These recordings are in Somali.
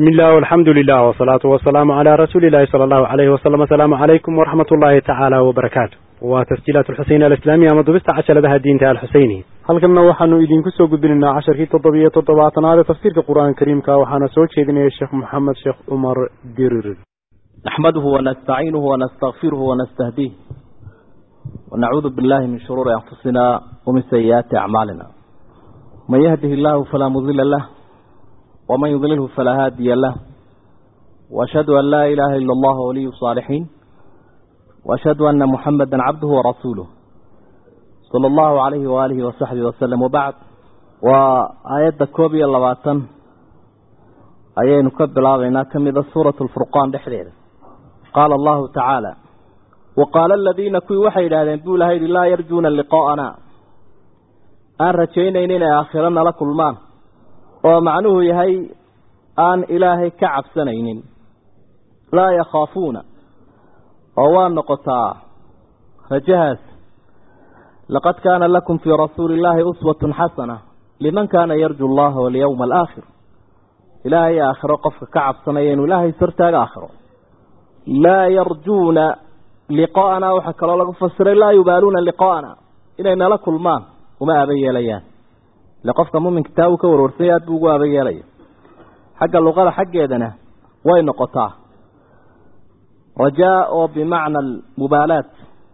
bismi illah alxamdu lilah wsalaatu wasalaamu calaa rasuuli illahi sala allahu alayhi wasalam asalaamu calaykum waraxmat ullahi tacaala wabarakaatu waa tasjiilaat alxuseyni alislaamiya ama dubista cashaladaha diinta alxuseyni halkanna waxaanu idinku soo gudbinaynaa casharkii toddobiyo toddobaatanaad ee tafsiirka qur-aanka kariimka waxaana soo jeedinaya sheekh maxamed sheekh cumar dirir نحمده ونستعينه ونستغفره ونستهديه ونعوذ بالله من شرور أنفسنا ومن سيئات أعمالنا من يهده الله فلا مضل له ومن يضلله فلا هادي له وأشهد أن لا إله إلا الله ولي الصالحين وأشهد أن محمدا عبده ورسوله صلى الله عليه وآله وصحبه وسلم وبعد وآيات كوبي اللواتن أيين كبل آغينا كمذا سورة الفرقان دحرير قال الله تعالى وقال الذين كوي وحي لهذين بولا هيد لا يرجون لقاءنا أن رجينا إننا آخرنا لكل مان ومعنوه يهي أن إلهي كعب سنين لا يخافون ووان نقطع فجهز لقد كان لكم في رسول الله أسوة حسنة لمن كان يرجو الله واليوم الآخر إلهي آخر قفك كعب سنين إلهي سرتاق آخر لا يرجون لقاءنا وحكى الله فسر لا يبالون لقاءنا إلينا لكل ما وما أبي ليان لقفك مؤمن كتابك ورورسيات بوغو أبي ليان حق اللغة حق يدنا وين قطع رجاء بمعنى المبالاة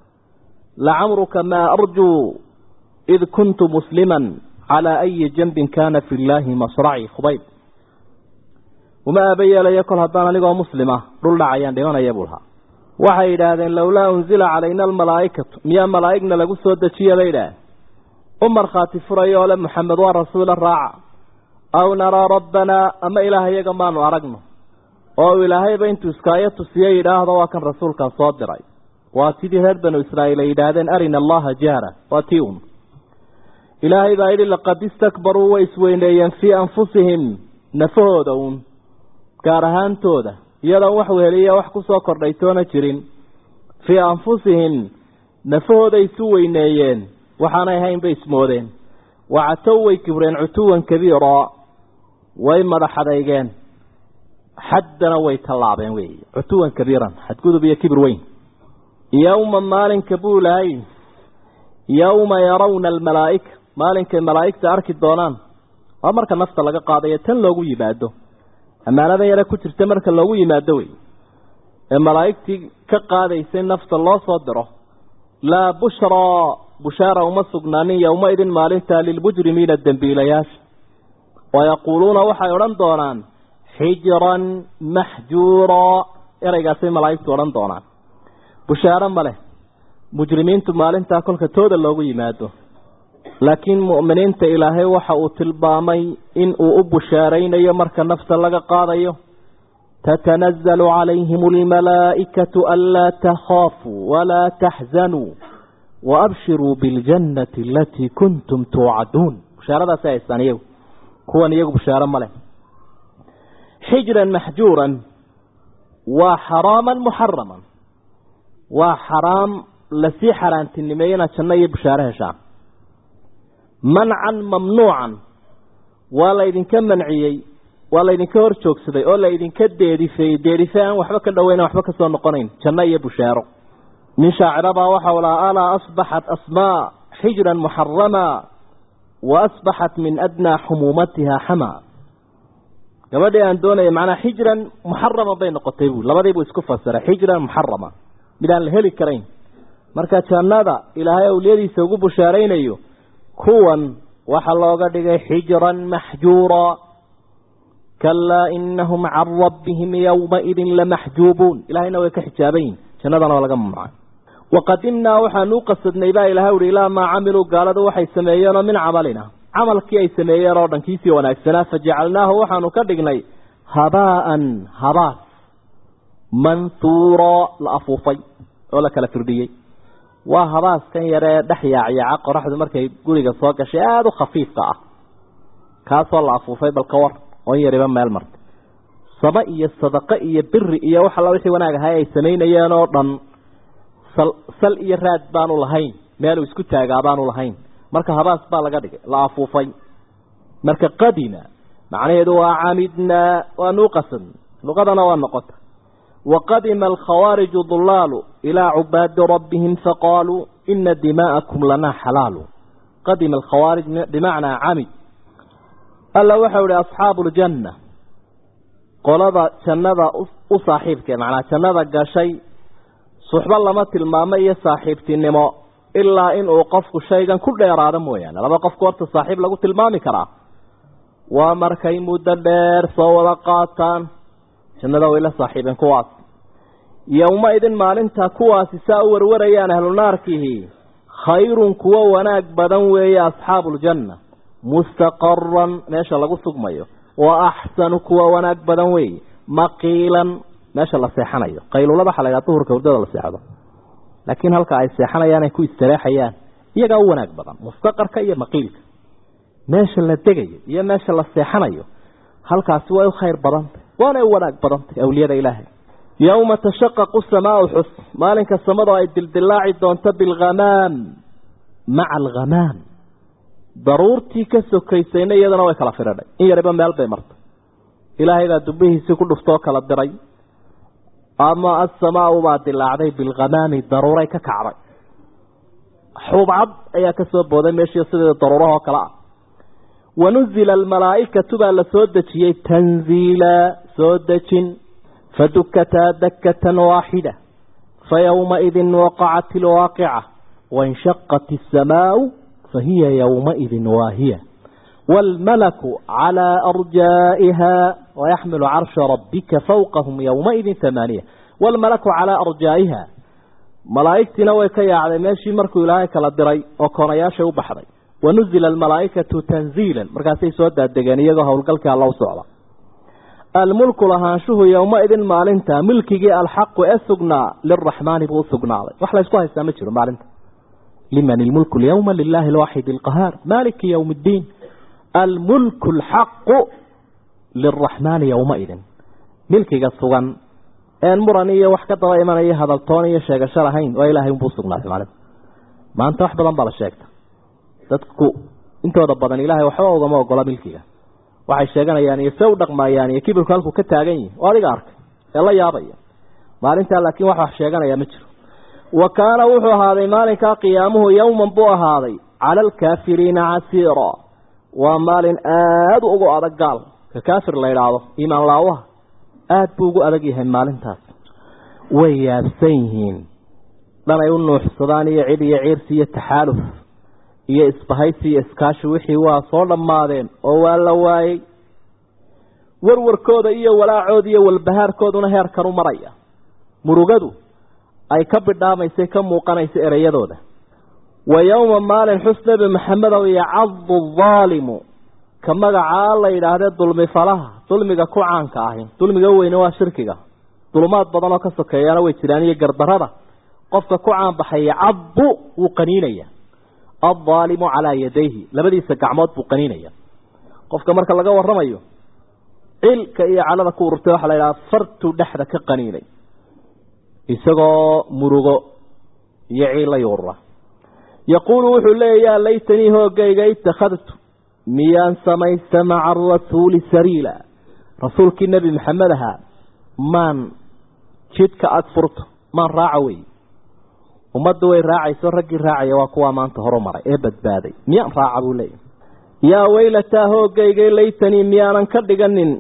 لعمرك ما أرجو إذ كنت مسلما على أي جنب كان في الله مصرعي خبيب وما أبي لي كل هدانا لقوا مسلمة رل عيان ديوانا يبولها waxay yidhaahdeen lowlaa unzila calayna almalaa'ikatu miyaa malaa'igna lagu soo dejiya bay yidhaaheen u markhaati furayo ole maxamed waa rasuula raaca aw naraa rabbanaa ama ilaah iyaga maanu aragno oo uu ilaahayba intuu iskaayo tusiye yidhaahdo waa kan rasuulkan soo diray waa tidii reer banu israa'iil ay yidhaahdeen arina allaha jahra waa tii un ilaahay baa yidhi laqad istakbaruu way isweyneeyeen fii anfusihim nafahooda uun gaar ahaantooda iyadoon wax weheliya wax ku soo kordhay toona jirin fii anfusihim nafahooday isu weyneeyeen waxaanay hayn bay ismoodeen wacatow way kibreen cutuwan kabiira way madax adeygeen xaddana way tallaabeen wey cutuwan kabiiran xadgudub iyo kibir weyn yowma maalinka buu lahay yowma yarawna almalaa'ika maalinkay malaa'igta arki doonaan waa marka nafta laga qaadayo tan loogu yimaado ammaanada yare ku jirta marka loogu yimaado wey ee malaa'igtii ka qaadaysay nafta loo soo diro laa bushraa bushaara uma sugnaanin yowmaidin maalintaa lilmujrimiina dembiilayaasha wayaquuluuna waxay odhan doonaan xijiran maxjuuraa ereygaasay malaa'igtu odhan doonaan bushaaro ma leh mujrimiintu maalintaa kolka tooda loogu yimaado laakiin mu'miniinta ilaahay waxa uu tilmaamay in uu u bushaaraynayo marka nafta laga qaadayo tatanazzalu calayhim almalaa'ikatu anlaa takhaafuu walaa taxzanuu waabshiruu biاljannati alatii kuntum tuucaduun bushaaradaasi haystaan iyagu kuwan iyagu bushaaro ma leh xijran maxjuuran waa xaraaman muxaraman waa xaraam lasii xaaraantinimeeye inaad janno iyo bushaaro heshaan mancan mamnuucan waa laydinka manciyey waa laydinka hor joogsaday oo laydinka deedifeeyey deedife aan waxba ka dhoweyna waxba ka soo noqonayn janno iyo bushaaro nin shaacirabaa waxau lahaa alaa asbaxat asmaa xijran muxarama wa asbaxat min adnaa xumuumatiha xama gabadhii aan doonaya macnaa xijran muxarama bay noqotay buu labadiibuu isku fasiray xijran muxarama mid aan la heli karayn marka jannada ilaahay awliyadiisa ugu bushaaraynayo kuwan waxaa looga dhigay xijran maxjuura kalaa inahum can rabbihim yowmaidin lamaxjuubuun ilahayna way ka xijaaban yihin jannadana waa laga mamnucay waqadimnaa waxaanu u qasadnay baa ilahay uhi ilaa maa camiluu gaaladu waxay sameeyeenoo min camalina camalkii ay sameeyeen oo dhan kiisii wanaagsanaa fajacalnaahu waxaanu ka dhignay habaaan habaas manhuura la afuufay oo la kala firdhiyey waa habaaskan yaree dhex yaacyaca qoraxdu markay guriga soo gashay aada u khafiifka ah kaasoo la afuufay balka war oo in yariba meel martay saba iyo sadaqo iyo biri iyo wax alla wixii wanaag ahay ay samaynayeen oo dhan sal sal iyo raad baanu lahayn meeluu isku taagaa baanu lahayn marka habaas baa laga dhigay la afuufay marka qadima macnaheedu waa camidnaa waanu u qasadnay luqadana waa noqota waqadima alkhawaariju dulaalu ilaa cubaadi rabbihim faqaaluu ina dimaa'akum lanaa xalaalu qadima alkhawaarij bimacnaa camid alla waxau ihi asxaabu ljanna qolada jannada u saaxiibkee macnaa jannada gashay suxbo lama tilmaamo iyo saaxiibtinimo ilaa inuu qofku shaygan ku dheeraado mooyaane laba qofku horta saaxiib lagu tilmaami karaa waa markay muddo dheer soo wada qaataan jannada way la saaxiibeen kuwaas yowma idin maalinta kuwaasi saa u warwarayaan ahlu naarkihi khayrun kuwo wanaag badan weeye asxaabuuljanna mustaqaran meesha lagu sugmayo wa axsanu kuwa wanaag badan weeye maqiilan meesha la seexanayo qaylulada waxa la ydhaha duhurka hurdada la seexdo laakiin halka ay seexanayaan ay ku istareexayaan iyagaa u wanaag badan mustaqarka iyo maqiilka meesha la degayo iyo meesha la seexanayo halkaasi way u khayr badantay waanay u wanaag badantay awliyada ilaahay yowma tashaqaqu samaau xus maalinka samadu ay dildilaaci doonto bilghamaam maca alghamaam daruurtii ka sokaysayna iyadana way kala firidhay in yariba meel bay martay ilaahay baa dubbihiisii ku dhuftoo kala diray ama asamaau baa dilaacday bilghamaami daruuray ka kacday xubcad ayaa ka soo booday meeshii sideeda daruurahoo kale ah wanuzila almalaa'ikatu baa la soo dejiyey tanziila soo dejin fadukataa dakatan waaxida fayowmaidin waqacat ilwaaqica wainshaqat isamaau fahiya yowmaidin waahiya wاlmalaku calىa arjaa'iha wayaxmilu carsha rabbika fawqahum yowmaidin hamaaniya wاlmalaku calىa arjaa'iha malaa'igtiina way ka yaacday meeshii markuu ilaahay kala diray oo koonayaashay u baxday wanuzila almalaa'ikatu tanziila markaasay soo daadegeen iyagoo howlgalkii alla u socda almulku lahaanshuhu yowmaidin maalinta milkigii alxaqu ee sugnaa liraxmaani buu usugnaaday wax laysku haystaa ma jiro maalinta liman ilmulku lyawma lilahi alwaaxid alqahaar maliki ywm اddiin almulku alxaqu liraxmaani yowmaidin milkiga sugan een muran iyo wax ka daba imanaya hadaltoon iyo sheegasho lahayn waa ilahay unbuu usugnaaday maalinta maanta wax badan baa la sheegta dadku intooda badan ilaahay waxba ugama ogola milkiga waxay sheeganayaan iyo se u dhaqmayaan iyo kibirku halkuu ka taagan yihi oo adiga arkay ee la yaabaya maalintaa laakiin wax wax sheeganaya ma jiro wa kaana wuxuu ahaaday maalinkaa qiyaamuhu yowman buu ahaaday cala alkaafiriina casiira waa maalin aada ugu adag gaal ka kaafir la idhaahdo iimaan laawaha aada buu ugu adag yahay maalintaas way yaabsan yihiin dhan ay u nuuxsadaan iyo cid iyo ciirsi iyo taxaaluf iyo isbahaysi iyo iskaashi wixii waa soo dhammaadeen oo waa la waayey warwarkooda iyo walaacooda iyo walbahaarkooduna heerkan u maraya murugadu ay ka bidhaamaysay ka muuqanaysa ereyadooda wa yowma maalin xus nebi maxamedow yacadu daalimu ka magacaa la yidhaahdee dulmi falaha dulmiga ku caanka ahi dulmiga weyne waa shirkiga dulumaad badan oo ka sokeeyana way jiraan iyo gardarada qofka ku caanbaxay yacadu wuu qaniinaya aldaalimu calaa yadayhi labadiisa gacmood buu qaniinaya qofka marka laga waramayo cilka iyo calada ku ururtay waxaa la yidhaha fartuu dhexda ka qaniinay isagoo murugo iyo ciilla yuurura yaquulu wuxuu leeya yaa laytanii hoogayga itakhadtu miyaan samaysta maca arasuuli sariila rasuulkii nebi maxamed ahaa maan jidka ag furto maan raaca wey ummaddu way raacayso raggii raacaya waa kuwaa maanta horu maray ee badbaaday miyaan raaca buu leeyahy yaa weylataa hoogayga laytanii miyaanan ka dhiganin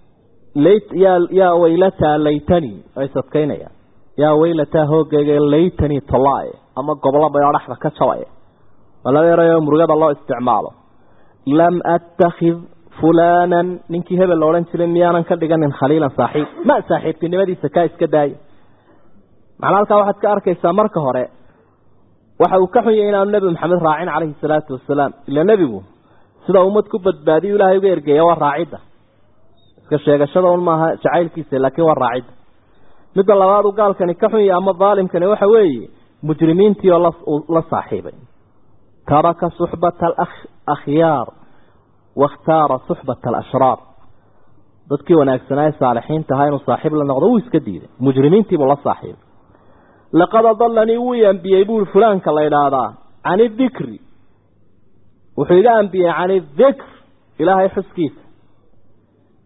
yaa weylataa laytanii ay sadkaynayaan yaa weylataa hoogayga laytanii tolaaye ama gobolo bayoo dhexda ka jabaye waa laba erayo murugada loo isticmaalo lam attakhid fulaanan ninkii hebel la odhan jiray miyaanan ka dhiganin khaliilan saaxiib ma saaxiibtinimadiisa kaa iska daaya macnaa halkaa waxaad ka arkaysaa marka hore waxa uu ka xun yahay inaanu nebi maxamed raacin calayhi salaatu wasalaam ila nebigu sida ummad ku badbaadiyu ilaahay uga ergeeya waa raacidda iska sheegashada un maaha jacaylkiisa laakiin waa raacidda midda labaad uu gaalkani ka xun yahay ama daalimkani waxa weeye mujrimiintii oo la saaxiibay taraka suxbata alakhyaar wakhtaara suxbata alashraar dadkii wanaagsanaa ee saalixiinta ahaa inuu saaxiib la noqdo wuu iska diiday mujrimiintiibuu la saaxiibay laqad adalanii wuu i ambiyey buui fulaanka la idhaahdaa can idikri wuxuu iga ambiyey can idikr ilaahay xuskiisa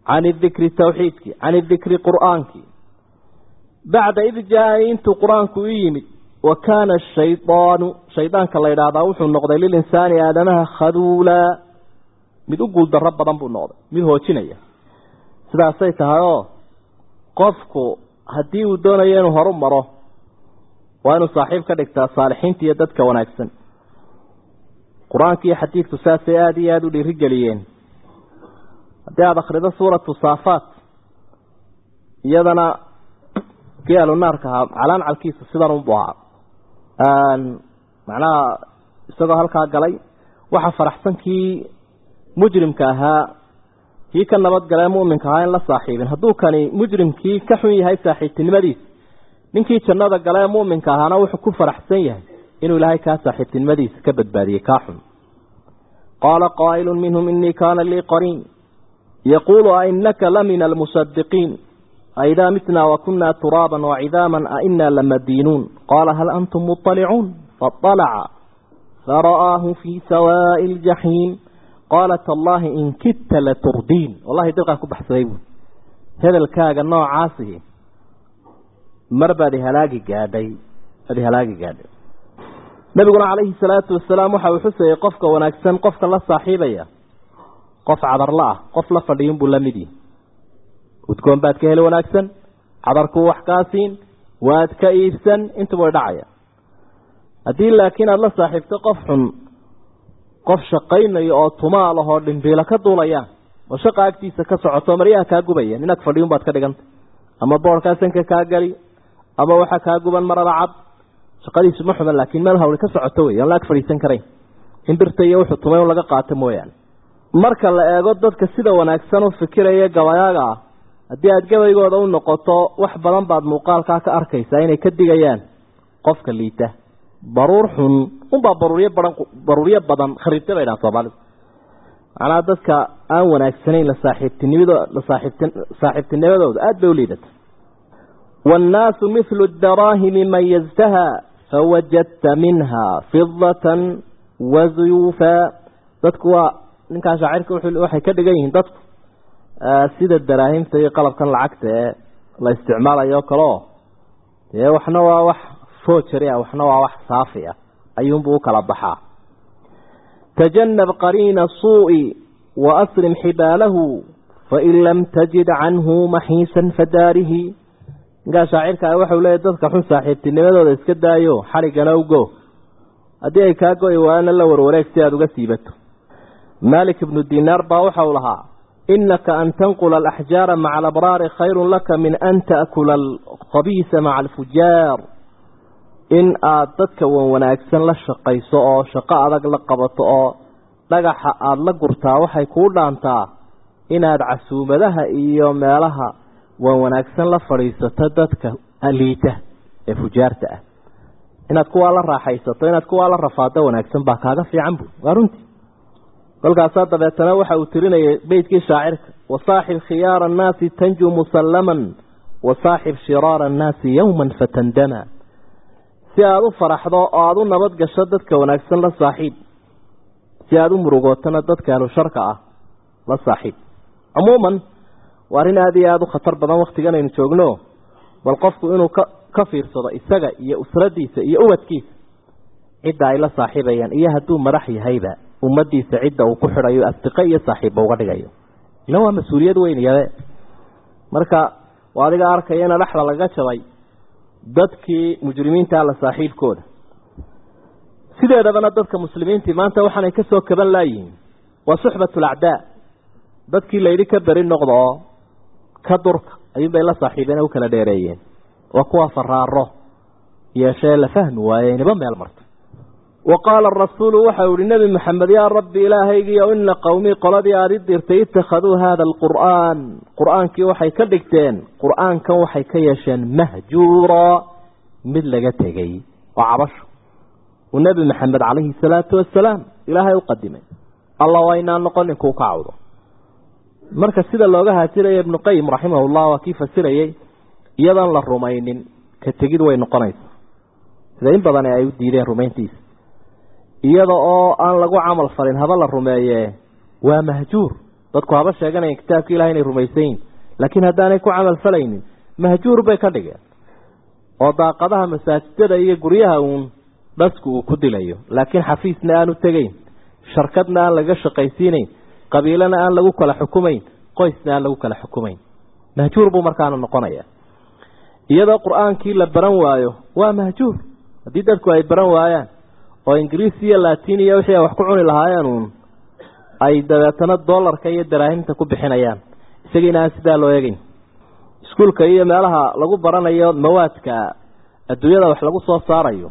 can idikri tawxiidkii can idikri qur'aankii bacda id jaa intuu qur-aanku u yimid wa kaana ashaydaanu shaydaanka la yidhaahdaa wuxuu noqday lilinsaani aadamaha khaduulaa mid u guuldarro badan buu noqday mid hoojinaya sidaasay tahay oo qofku haddii uu doonayo inuu horu maro waa inuu saaxiib ka dhigtaa saalixiinta iyo dadka wanaagsan qur-aanka iyo xadiidku saasay aada iyo aada u dhiirigeliyeen haddii aada akhrido suuratu saafaat iyadana kii alunaarka ahaa calaancalkiisu sidan unbu ahaa macnaha isagoo halkaa galay waxaa faraxsan kii mujrimka ahaa kii ka nabadgalee muminka ahaa in la saaxiibin hadduu kani mujrimkii ka xun yahay saaxiibtinimadiisa ninkii jannada galee muminka ahaana wuxuu ku faraxsan yahay inuu ilaahay kaa saaxiibtinimadiisa ka badbaadiyey kaa xun qaala qaa'ilu minhum inii kaana lii qariin yaquulu ainaka la min almusadiqiin aidaa mitnaa wakunaa turaaban wacidaaman ainaa lamadiinuun qaala hal antum muطalicuun faطalaca fara'aahu fii sawaa'i ljaxiim qaala tallaahi in kidta laturdiin wallahi dilqaan ku baxsaday buui hebelkaaga noocaasi mar baad ihalaagi gaadhay baad ihalaagi gaadhay nabiguna calayhi salaatu wasalaam waxa uu xusayay qofka wanaagsan qofka la saaxiibaya qof cadarla ah qof la fadhiyun buu la mid yihi udgoon baad ka heli wanaagsan cadarkuu wax kaa siin waad ka iibsan intuba way dhacaya haddii laakiin aada la saaxiibto qof xun qof shaqaynayo oo tumaal ahoo dhimbiilo ka duulayaan oo shaqa agtiisa ka socoto maryaha kaa gubaya nin ag fadhiyun baad ka dhiganta ama boorkaa sanka kaa geli ama waxaa kaa guban marada cad shaqadiisu ma xuman laakiin meel hawli ka socoto wey aan la ag fadhiisan karayn in birta iyo wuxuu tumay un laga qaato mooyaane marka la eego dadka sida wanaagsan u fikiraya gabayaaga ah haddii aada gabaygooda u noqoto wax badan baad muuqaalkaa ka arkaysaa inay ka digayaan qofka liita baruur xun unbaa baruuryo badan baruuryo badan khariibta bay dhahan soomaalidu macnaha dadka aan wanaagsanayn la saaxiibtinimado la saaxiibti saaxiibtinimadooda aada bay u liidata waannaasu mithlu daraahimi mayaztaha fawajadta minha fidatan wazuyuufa dadku waa ninkaa shaacirka waxay ka dhigan yihiin dadku sida daraahimta iyo qalabkan lacagta ee la isticmaalayo o kaleo dee waxna waa wax foojari ah waxna waa wax saafi ah ayuunbuu u kala baxaa tajanab qariina suu'i wa asrim xibaalahu fain lam tajid canhu maxiisan fadaarihi ninkaa shaacirka ah waxau leeyahy dadka xun saaxiibtinimadooda iska daayo xadhiggana ugo haddii ay kaa go-i waana la warwareeg si aada uga siibato malik ibnu dinaar baa waxau lahaa inaka an tanqula alaxjaara maca alabraari khayrun laka min an ta'kula alkhabiisa maca alfujaar in aada dadka wan wanaagsan la shaqayso oo shaqo adag la qabato oo dhagaxa aada la gurtaa waxay kuu dhaantaa inaad casuumadaha iyo meelaha wan wanaagsan la fadhiisato dadka liita ee fujaarta ah inaad kuwaa la raaxaysato inaad kuwaa la rafaado wanaagsan baa kaaga fiican bu waa runtii kolkaasaa dabeetana waxa uu tirinayay beytkii shaacirka wasaaxib khiyaara annaasi tanjuu musallaman wasaaxib shiraara annaasi yowman fatandama si aada u faraxdo oo aada u nabad gasho dadka wanaagsan la saaxiib si aada u murugootana dadka ahlu sharka ah la saaxiib cumuuman waa arrin aada iyo aada u khatar badan waktigan aynu joogno bal qofku inuu ka ka fiirsado isaga iyo usradiisa iyo ubadkiisa cidda ay la saaxiibayaan iyo hadduu madax yahayba ummadiisa cidda uu ku xidhayo asdiqo iyo saaxiibba uga dhigayo ila waa mas-uuliyad weyn yabe marka waa adiga arkaya ina dhexda laga jabay dadkii mujrimiinta la saaxiibkooda sideedabana dadka muslimiintii maanta waxaanay ka soo kaban laayihiin waa suxbatulacdaa dadkii layidhi ka beri noqda oo ka durka ayuunbay la saaxiibeen u kala dheereeyeen waa kuwa faraaro yeeshee la fahmi waaye niba meel marta wa qaala arasuulu waxau ihi nebi maxamed yaa rabbi ilaahaygiio ina qowmii qoladii aada i dirtay ittakhaduu haada alqur'aan qur-aankii waxay ka dhigteen qur-aankan waxay ka yeesheen mahjuura mid laga tegey oo cabasho uu nebi maxamed calayhi salaatu wasalaam ilaahay u qadimay alla waa inaan noqonin kuu ka cawdo marka sida looga haajiraya ibnu qayim raximahullah waa kii fasirayey iyadan la rumaynin ka tegid way noqonaysaa sida in badan ay u diideen rumayntiisa iyada oo aan lagu camal falin haba la rumeeye waa mahjuur dadku haba sheeganayan kitaabka ilahay inay rumaysan yihin laakiin haddaanay ku camal falaynin mahjuur bay ka dhigeen oo daaqadaha masaajidada iyo guryaha uun dhasku uu ku dilayo laakiin xafiisna aanu tegayn sharkadna aan laga shaqaysiinayn qabiilana aan lagu kala xukumayn qoysna aan lagu kala xukumayn mahjuur buu markaana noqonaya iyadoo qur-aankii la baran waayo waa mahjuur haddii dadku ay baran waayaan oo ingiriis iyo latin iyo wixii ay wax ku cuni lahaayeen uun ay dabeetana dollarka iyo daraahimta ku bixinayaan isagiina aan sidaa loo eegeyn iskuulka iyo meelaha lagu baranayo mawaadka adduunyada wax lagu soo saarayo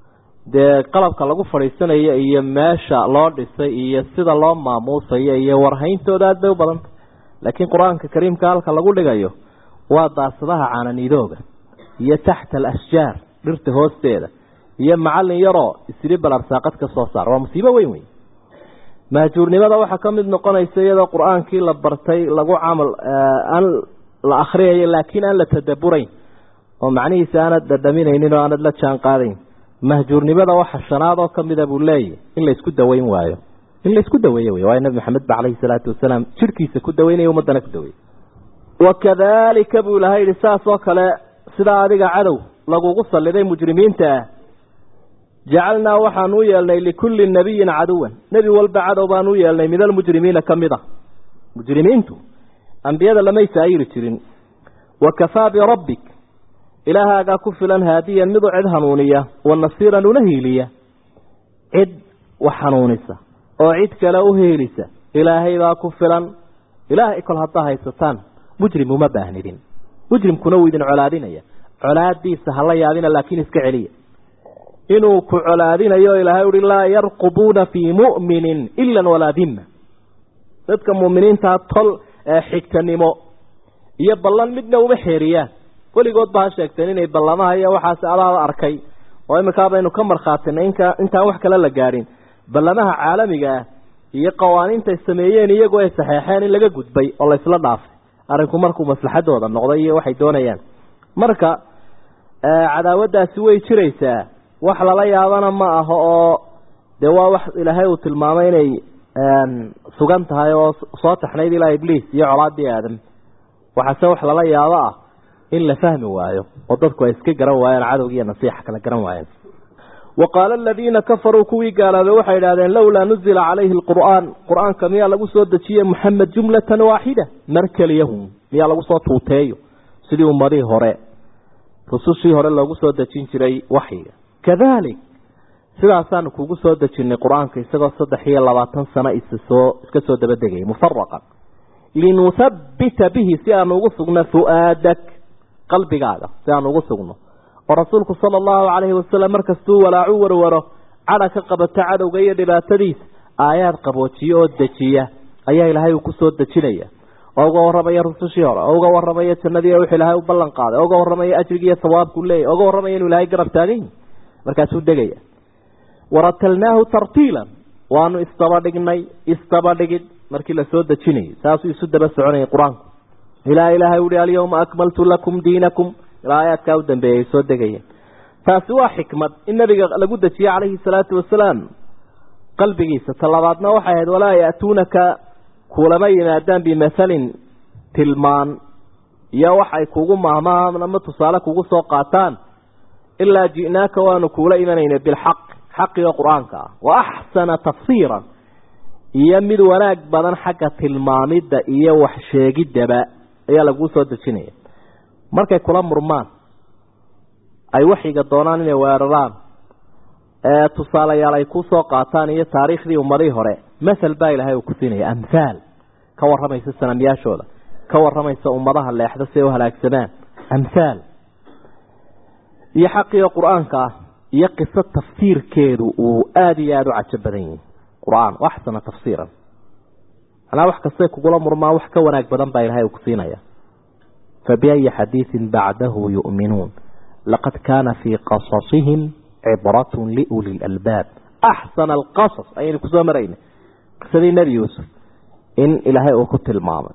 dee qalabka lagu fadhiisanayo iyo meesha loo dhisay iyo sida loo maamuusayo iyo warhayntooda aada bay u badanta laakiin qur-aanka kariimka halka lagu dhigayo waa daasadaha caananiidooga iyo taxta alashjaar dhirta hoosteeda iyo macallin yaroo isiri balarsaaqad ka soo saar waa musiibo weyn weyn mahjuurnimada waxaa ka mid noqonaysa iyadoo qur-aankii la bartay lagu camal aan la akhriyayo laakiin aan la tadaburayn oo macnihiisa aanad dhadhaminaynin oo aanad la jaan qaadayn mahjuurnimada waxa shanaad oo kamida buu leeyahy in la isku daweyn waayo in la isku daweeye wey waayo nabi maxamed ba caleyhi salaatu wasalaam jirhkiisa ku daweynaya ummadana ku daweeyey wakadalika buu ilahay yihi saas oo kale sidaa adiga cadow lagugu saliday mujrimiinta ah jacalnaa waxaan u yeelnay likulli nabiyin caduwan nebi walba cadow baan u yeelnay min almujrimiina ka mid a mujrimiintu ambiyada lamay saayiri jirin wakafaa birabbik ilaahaagaa ku filan haadiyan midu cid hanuuniya wa nasiiran una hiiliya cid wax hanuunisa oo cid kale u hiilisa ilaahay baa ku filan ilaahay kol haddaa haysataan mujrim uma baahnidin mujrimkuna wuu idin colaadinaya colaadiisa hala yaabina laakiin iska celiya inuu ku colaadinayo ilaahay uhi laa yarqubuuna fii mu'minin ila walaa dimma dadka mu'miniintaa tol xigtanimo iyo ballan midna uma xeeriyaan weligood ba ha sheegteen inay ballamaha iyo waxaas adaaba arkay oo iminkaa baynu ka markhaatinay inka intaan wax kale la gaadhin ballamaha caalamiga ah iyo qawaaniintay sameeyeen iyagoo ay saxeexeen in laga gudbay oo laysla dhaafay arrinku markuu maslaxadooda noqday iyo waxay doonayaan marka cadaawadaasi way jiraysaa wax lala yaabana ma aho oo dee waa wax ilaahay uu tilmaamay inay sugan tahay oo soo taxnayd ilaa ibliis iyo colaadii aadam waxaase wax lala yaabo ah in la fahmi waayo oo dadku ay iska garan waayaan cadowgi iyo nasiixa kala garan waayaan wa qaala aladiina kafaruu kuwii gaaloobay waxay idhahdeen lowlaa nuzila calayhi alqur'aan qur-aanka miyaa lagu soo dejiye moxamed jumlatan waaxida mar keliyahum miyaa lagu soo tuuteeyo sidii ummadihii hore rusushii hore loogu soo dejin jiray waxyiga kadalik sidaasaanu kugu soo dejinay qur-aanka isagoo saddex iyo labaatan sano issoo iska soo dabadegayay mufaraqan linuhabbita bihi si aanu ugu sugno fu-aadak qalbigaaga si aanu ugu sugno oo rasuulku sala allahu calayhi wasalam markastuu walaacu warwaro cadha ka qabato cadowga iyo dhibaatadiisa aayaad qaboojiya oo dejiya ayaa ilaahay uu ku soo dejinaya oo uga warramaya rusushii hore oo uga warramaya jannadii wixii ilaahay u ballan qaaday oo uga warramaya ajrigiiyo sawaabku leeyahy o uga warramaya inuu ilaahay garab taagan yahi markaasuu degaya waratalnaahu tartiilan waanu isdabadhignay isdabadhigid markii la soo dejinayay saasuu isu daba soconayay qur-aanku ilaa ilaahay uhi alyawma akmaltu lakum diinakum ilaa aayaadkaa u dambeeyay soo degayeen taasi waa xikmad in nabiga lagu dejiye calayhi salaatu wasalaam qalbigiisa talabaadna waxay ahayd walaa ya'tuunaka kulama yimaadaan bimathalin tilmaan iyo waxay kugu maahmaan ama tusaale kugu soo qaataan ilaa ji'naaka waanu kuula imanayna bilxaq xaqiga qur-aanka ah wa axsana tafsiiran iyo mid wanaag badan xagga tilmaamidda iyo wax sheegiddaba ayaa laguu soo dejinaya markay kula murmaan ay waxiga doonaan inay weeraraan ee tusaalayaal ay ku soo qaataan iyo taariikhdii ummadihii hore mathal baa ilaahay uu ku siinaya amhaal ka warramaysa sanamyaashooda ka warramaysa ummadaha leexda si ay u halaagsamaan amhaal iyo xaqiga qur-aanka ah iyo qiso tafsiirkeedu uu aada iyo aada u cajo badan yihi qur-aan axsana tafsiiran manaa wax kastay kugula murmaan wax ka wanaag badan baa ilahay uu ku siinaya fabiayi xadiiin bacdahu yu'minuun laqad kaana fii qasasihim cibratun liuli lalbaab axsana alqasas ayaynu kusoo marayna qisadii nebi yuusuf in ilaahay uu ku tilmaamay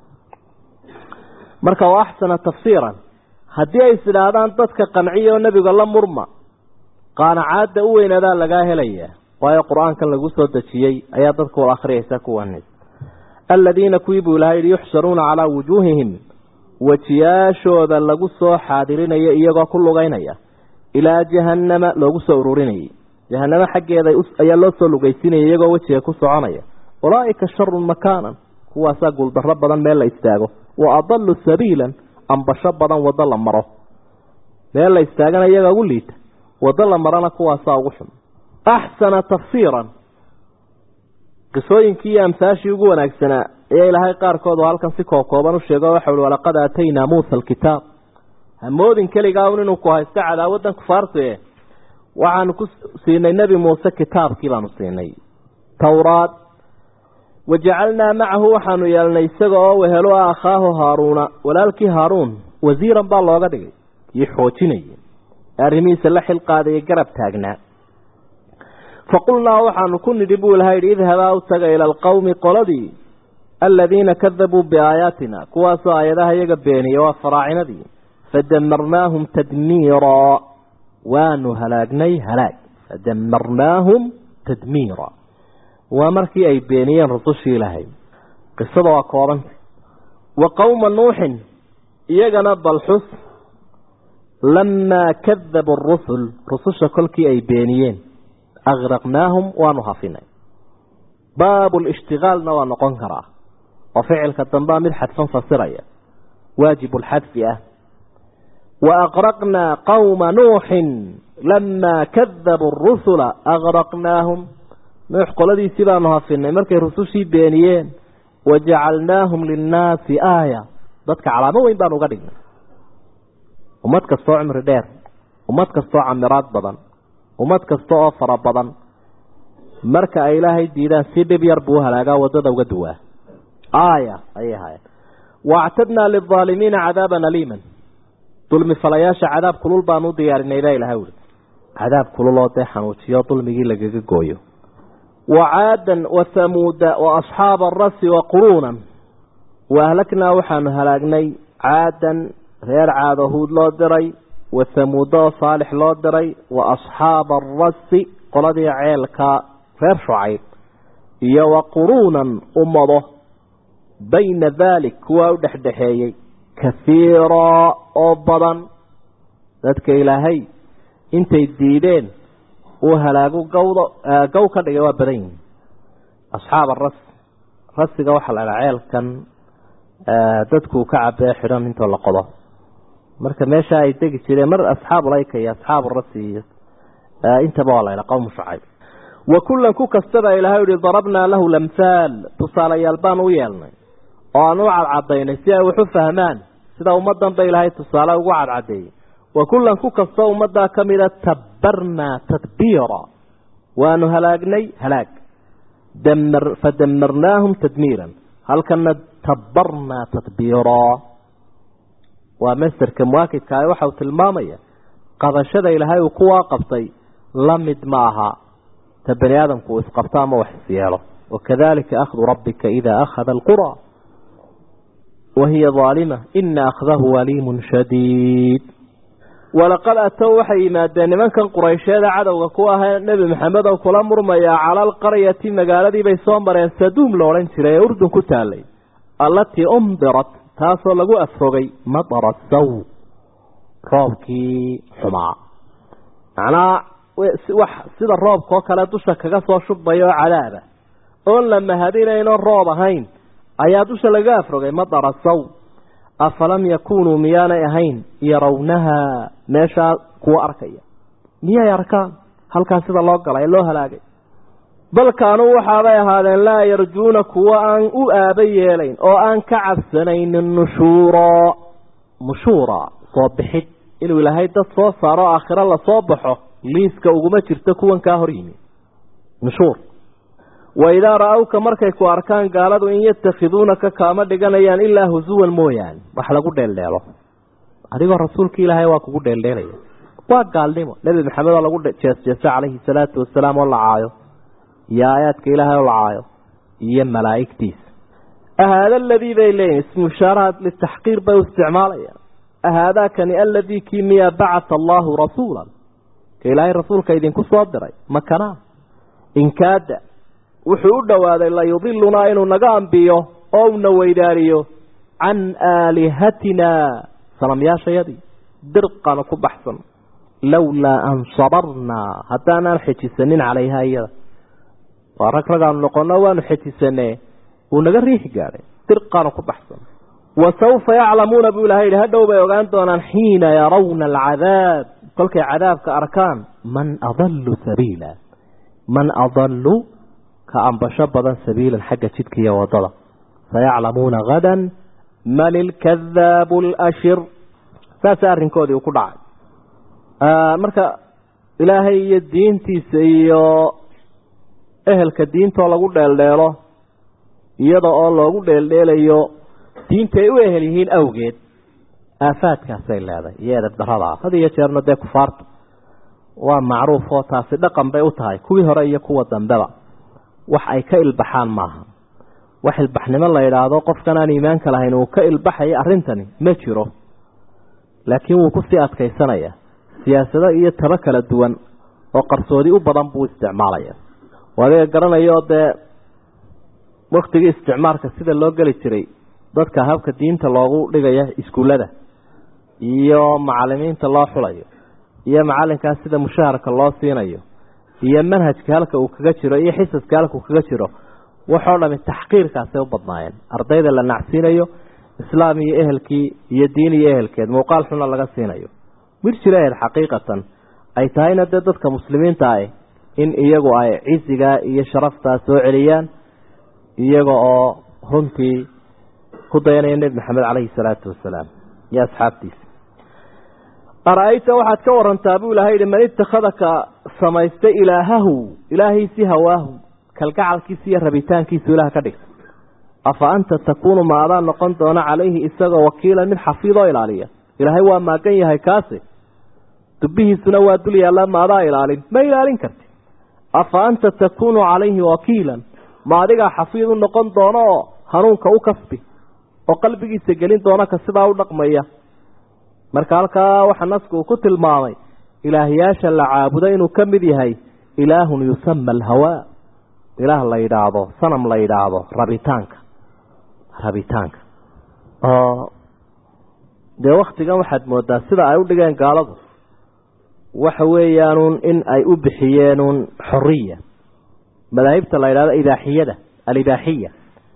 marka waa axsana tafsiiran haddii ay is idhaahdaan dadka qanciya oo nebiga la murma qaanacaadda u weynaadaa lagaa helayaa waayo qur-aankan lagu soo dejiyey ayaa dadka wal akhriyaysa kuwanis aladiina kuwii buu ilahay yihi yuxsharuuna calaa wujuuhihim wejiyaashooda lagu soo xaadirinayo iyagoo ku lugaynaya ilaa jahannama loogu soo ururinayay jahanamo xaggeeda ayaa loo soo lugaysinaya iyagoo wejiga ku soconaya ulaaika sharun makaanan kuwaasaa guuldarro badan meel la istaago wa adalu sabiilan ambasho badan waddo la maro meel la istaagana iyagaa ugu liita waddo la marana kuwaasaa ugu xun axsana tafsiiran qisooyinkii iyo amsaashii ugu wanaagsanaa ayaa ilaahay qaarkood oo halkan si kookooban u sheego waxa uhi walaqad aataynaa muusa alkitaab hamoodin keligaa un inuu ku haysto cadaawaddan kufaartu e waxaanu ku siinay nebi muuse kitaabkii baanu siinay towraad wajacalnaa macahu waxaanu yeelnay isaga oo wehelo ah akhaahu haaruuna walaalkii haaruun wasiiran baa looga dhigay kii xoojinaya arrimihiisa la xilqaadaya garab taagnaa faqulnaa waxaanu ku nidhi buu ilaha yidhi idhabaa u taga ila alqowmi qoladii aladiina kadabuu biaayaatina kuwaasoo aayadaha iyaga beeniya waa faraacinadii fadamarnaahum tadmiiraa waanu halaagnay halaag fadamarnaahum tadmiira waa markii ay beeniyeen rusushii ilaahay qisada waa koobanta wa qowma nuuxin iyagana balxus lamaa kadabu rusul rususha kolkii ay beeniyeen agraqnaahum waanu hafinay baabu lishtigaalna waa noqon karaa oo ficilka dambea mid xadfan fasiraya waajibu lxadfi ah wa aqraqnaa qowma nuuxin lamaa kadabuu rusula agraqnaahum nuux qoladiisii baanu hafinay markay rusushii beeniyeen wajacalnaahum linnaasi aaya dadka calaamo weyn baanu uga dhignay ummad kastoo cimri dheer ummad kastoo camiraad badan ummad kasta oo fara badan marka ay ilaahay diidaan si dhib yar buu halaagaa wadada uga duwaa aaya ayay ahaayeen waactadnaa lilaalimiina cadaaban aliiman dulmi falayaasha cadaab kulul baanu u diyaarinay baa ilahay uri cadaab kulul oo dee xanuujiyo dulmigii lagaga gooyo wacaadan wathamuuda waasxaaba arasi waquruunan waahlaknaa waxaanu halaagnay caadan reer caado huud loo diray wathamuuda oo saalix loo diray wa asxaaba arasi qoladii ceelka reer shucayb iyo wa quruunan ummado bayna daalik kuwaa u dhexdhexeeyey kahiiraa oo badan dadka ilaahay intay diideen uu halaagu gawdo gaw ka dhigay waa badan yihin asxaab aras rasiga waxaa la dhaha ceelkan dadku ka cabee xidhan intoo la qodo marka meesha ay degi jireen mar asxaabu layka iyo asxaabu rasi iyo intaba waa la ydhaha qowmu shucayb wa kullan ku kastaba ilahay uhi darabnaa lahu lamhaal tusaalayaal baan u yeelnay oo aan u cadcadaynay si ay wax u fahmaan sida ummadan ba ilaahay tusaale ugu cadcadeeyey wa kullan ku kastoo ummaddaa ka mida tabbarnaa tadbiira waanu halaagnay halaag fadamarnaahum tadmiiran halkana tabbarnaa tadbiiraa waa masterka muwaakidka ah waxau tilmaamaya qabashada ilaahay uu kuwaa qabtay la mid ma aha ta bani aadamku uu isqabto ama wax isyeelo wakadalika akhdu rabbika ida akhada alqura wahiya aalima ina akhdahu aliimun shadiid walaqad atow waxay yimaadeen nimankan quraysheeda cadowga ku ahee nebi maxamed oo kula murmayaa cala alqaryati magaaladiibay soo mareen saduum lo odhan jiray ee urdun ku taalay allatii umdirat taasoo lagu afrogay matara saw roobkii xumaa macnaha wax sida roobkaoo kale dusha kaga soo shubmaya oo cadaaba oon la mahadinayno roob ahayn ayaa dusha laga afrogay matara saw afalam yakunuu miyaanay ahayn yarawnaha meeshaa kuwa arkaya miyay arkaan halkaa sida loo galay ee loo halaagay bal kaanuu waxaabay ahaadeen laa yarjuuna kuwa aan u aaba yeelayn oo aan ka cabsanaynin nushuura nushuura soo bixid inuu ilaahay dad soo saaro aakhiro lasoo baxo liiska uguma jirto kuwan kaa hor yimi nushuur wa idaa ra-awka markay ku arkaan gaaladu in yatakhiduunaka kaama dhiganayaan ilaa husuwan mooyaane wax lagu dheeldheelo adigoo rasuulka ilaahay waa kugu dheeldheelaya waa gaalnimo nebi maxamed oo lagu jeesjeeso calayhi salaatu wasalaam oo la caayo iyo aayaadka ilaahay oo la caayo iyo malaa'igtiisa ahaada aladii bay leeyihin ismushaaraha litaxqiir bay u isticmaalayaan ahaadaakani aladii kii miya bacata allaahu rasuulan ka ilaahay rasuulka idinku soo diray makanaa inkaada wuxuu u dhowaaday layudilunaa inuu naga ambiyo oo una weydaariyo can aalihatina sanamyaashayadii dirqana ku baxsan lowlaa an sabarnaa haddaanaan xejisanin calayha iyada waa rag ragaanu noqono waanu xejisanee uu naga riixi gaadhay dirqaanu ku baxsan wasawfa yaclamuuna buu ilahay yihi hadhow bay ogaan doonaan xiina yarawna alcadaab kolkay cadaabka arkaan man adalu sabiila man adalu ka ambasho badan sabiilan xagga jidka iyo wadada sayaclamuuna hadan man ilkadaabu lashir saasa arrinkoodii uu ku dhacay marka ilaahay iyo diintiisa iyo ehelka diintoo lagu dheeldheelo iyada oo loogu dheeldheelayo diinta ay u ehel yihiin awgeed aafaadkaasay leedahay iyo edab daradaa had iyo jeerna dee kufaarta waa macruuf oo taasi dhaqan bay u tahay kuwii hore iyo kuwa dambeba wax ay ka ilbaxaan maaha wax ilbaxnimo la yidhaahdo qofkan aan iimaanka lahayn uu ka ilbaxayo arrintani ma jiro laakiin wuu kusii adkaysanaya siyaasado iyo tabo kala duwan oo qarsoodi u badan buu isticmaalaya adiga garanayo dee waktigii isticmaalka sida loo geli jiray dadka habka diinta loogu dhigaya iskuullada iyo macalimiinta loo xulayo iyo macalinkaas sida mushaharka loo siinayo iyo manhajka halka uu kaga jiro iyo xisaska halka uu kaga jiro waxoo dhami taxqiirkaasay u badnaayeen ardayda la nacsiinayo islaam iyo ehelkii iyo diin iyo ehelkeed muuqaal xuna laga siinayo mir jiraheed xaqiiqatan ay tahayna dee dadka muslimiinta ah in iyagu ay cisigaa iyo sharaftaa soo celiyaan iyaga oo runtii ku dayanaya nebi maxamed caleyhi salaatu wasalaam iyo asxaabtiisa ara-ayta waxaad ka warantaa buu ilahay yihi man itakhadaka samaystay ilaahahu ilaahiisii hawaahu kalgacalkiisa iyo rabitaankiisu ilaah ka dhigta afa anta takuunu ma adaa noqon doona calayhi isagoo wakiilan mid xafiidoo ilaaliya ilaahay waa maagan yahay kaasi dubbihiisuna waa dul yaallaa ma adaa ilaalin ma ilaalin karti afa anta takuunu calayhi wakiilan ma adigaa xafiid u noqon doono oo hanuunka u kasbi oo qalbigiisa gelin doona ka sidaa u dhaqmaya marka halkaa waxaa nasku uu ku tilmaamay ilaahyaasha la caabudo inuu ka mid yahay ilaahun yusama alhawaa ilaah la yidhaahdo sanam la yidhaahdo rabitaanka rabitaanka oo dee waktigan waxaad moodaa sida ay u dhigeen gaaladu waxa weeyaanuun in ay u bixiyeenuun xoriya madaahibta la yidhahdo ibaaxiyada alibaaxiya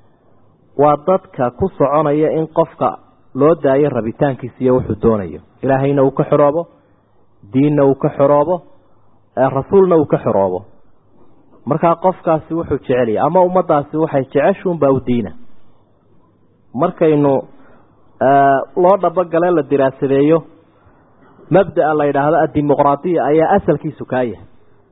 waa dadka ku soconaya in qofka loo daayo rabitaankiisa iyo wuxuu doonayo ilaahayna uu ka xoroobo diinna uu ka xoroobo rasuulna uu ka xoroobo markaa qofkaasi wuxuu jecelya ama ummadaasi waxay jeceshuunbaa u diina markaynu loo dhabogale la diraasadeeyo mabdaa la yidhaahdo addimuqraadiya ayaa asalkiisu kaa yahay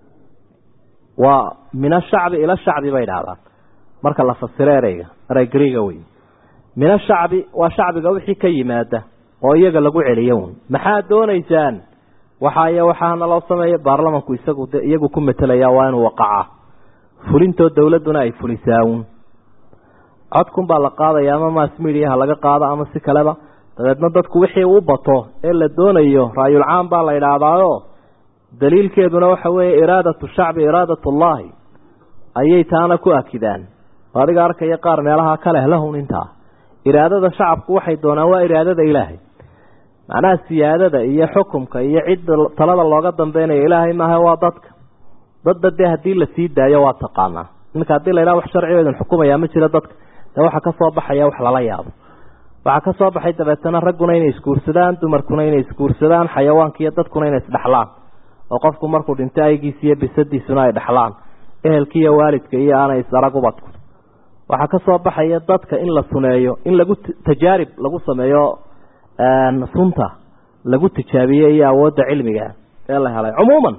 waa min ashacbi ila shacbi bay idhahdaan marka la fasiro ereyga erey griiga wey min ashacbi waa shacbiga wixii ka yimaada oo iyaga lagu celiyo un maxaad doonaysaan waxaay waxaana loo sameeya baarlamanku isagu de iyagu ku metelaya waa inuu waqaca fulintoo dowladduna ay fulisaawun codkun baa la qaadaya ama mass mediaha laga qaado ama si kaleba dabeedna dadku wixii u bato ee la doonayo raayulcaam baa la idhaahdaayo daliilkeeduna waxa weeye iraadatu shacbi iraadat ullahi ayay taana ku akidaan adiga arkaya qaar meelaha kaleh lahun intaa iraadada shacabku waxay doonaan waa iraadada ilaahay macnaha siyaadada iyo xukumka iyo cidda talada looga dambeynaya ilaahay maaha waa dadka dadba dee haddii lasii daayo waa taqaanaa iminka haddii la yidhaha wax sharcigeedun xukumaya ma jiro dadka dee waxaa ka soo baxaya wax lala yaabo waxaa ka soo baxay dabeetana ragguna inay isguursadaan dumarkuna inay isguursadaan xayawaanka iyo dadkuna inay isdhexlaan oo qofku markuu dhinto aygiisa iyo bisadiisuna ay dhexlaan ehelka iyo waalidka iyo aanay isarag ubadku waxaa ka soo baxaya dadka in la suneeyo in lagu tajaarib lagu sameeyo sunta lagu tijaabiye iyo awoodda cilmiga ee la helay cumuuman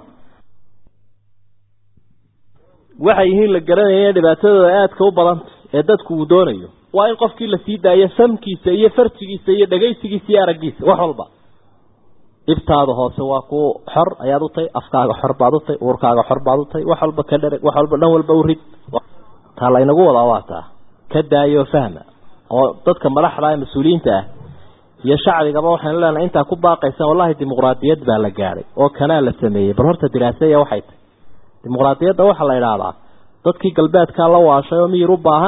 waxay yihiin la garanaya dhibaatadooda aadka u badanta ee dadku uu doonayo waa in qofkii lasii daayo samkiisa iyo farjigiisa iyo dhagaysigiisa iyo araggiisa wax walba ibtaada hoose waa ku xor ayaad u tahay afkaaga xor baad u tahay uurkaaga xor baad u tahay wax walba ka dhereg wax walba dhan walba u rid taa laynagu wadaa waa taa ka daayo fahma oo dadka madaxda ee mas-uuliyiinta ah iyo shacbigaba waxaynu leenahay intaa ku baaqaysa wallahi dimuqraadiyad baa la gaadhay oo kanaa la sameeyey bal horta diraaseya waxay tahay dimuqraadiyadda waxaa la idhaahdaa dadkii galbeedkaa la waashay oo miyir u baahane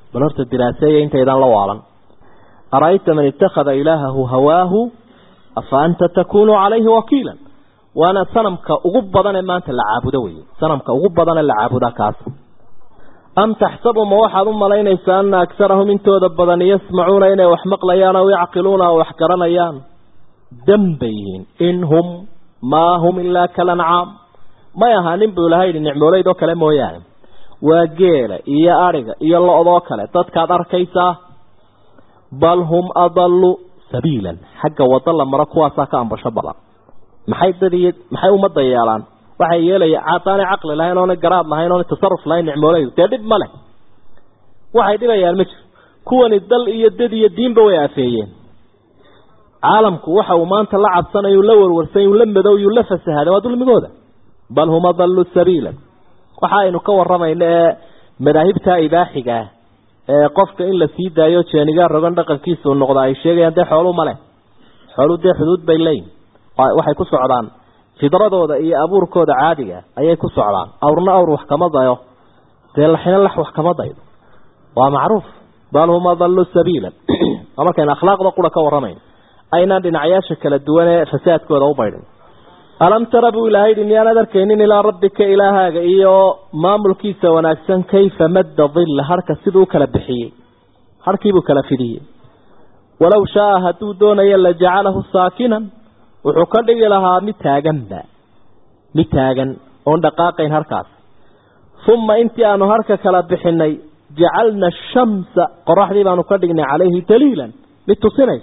bal horta diraaseeya intaydan la waalan ara'ayta man ittakhada ilaahahu hawaahu afa anta takunu calayhi wakiilan waana sanamka ugu badan ee maanta la caabudo weye sanamka ugu badan ee la caabuda kaas am taxsabu ma waxaad u malaynaysaa ana agarahum intooda badan yasmacuuna inay wax maqlayaan aw yacqiluuna oo wax garanayaan dan bay yihiin in hum maa hum ilaa kalancaam may ahaanin buu ilaha yidhi nicmoolaydoo kale mooyaane waa geela iyo adhiga iyo lo-doo kale dadkaad arkaysaa bal hum adallu sabiilan xagga wado la maro kuwaasaa ka ambasho badan maxay dad iyo maxay ummadda yeelaan waxay yeelaya caadaanay caqli lahayn oona garaad lahayn oona tasaruf lahayn nicmoolaydu dee dhib ma leh waxay dhibayaan ma jiro kuwani dal iyo dad iyo diinba way afeeyeen caalamku waxa uu maanta la cabsanayu la warwarsan yu la madow yu la fasahaday waa dulmigooda bal hum adallu sabiilan waxa aynu ka waramayno ee madaahibta ibaaxiga ah ee qofka in la sii daayo jeenigaa rogan dhaqankiisuu noqda ay sheegayaan dee xoolu ma leh xoolu dee xuduud bay leeyihin waxay ku socdaan fidradooda iyo abuurkooda caadiga ayay ku socdaan awrna awr wax kama dayo dee laxina lax wax kama daydo waa macruuf bal hum adallu sabiilan waa markaynu akhlaaqda qura ka waramayno aynaan dhinacyaasha kala duwan ee fasaadkooda u baydhin alam tara buu ilaahay yidhi miyaanad arkaynin ilaa rabbika ilaahaaga iyo maamulkiisa wanaagsan kayfa madda dilla harka siduu u kala bixiyey harkiibuu kala fidiyey walow shaaa hadduu doonayo la jacalahu saakinan wuxuu ka dhigi lahaa mid taaganba mid taagan oon dhaqaaqayn harkaas uma intii aanu harka kala bixinay jacalna ashamsa qoraxdii baanu ka dhignay calayhi daliilan mid tusinaysa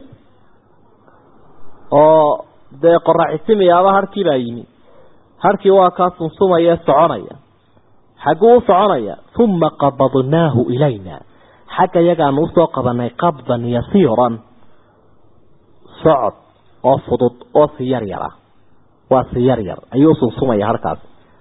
oo dee qoraxisimiyaaba harkii baa yimi harkii waa kaa sunsumaya soconaya xagguu u soconaya uma qabadnaahu ilayna xagga yagaanu usoo qabanay qabdan yasiiran socod oo fudud oo si yar yar ah waa si yar yar ayuu usunsumaya harkaas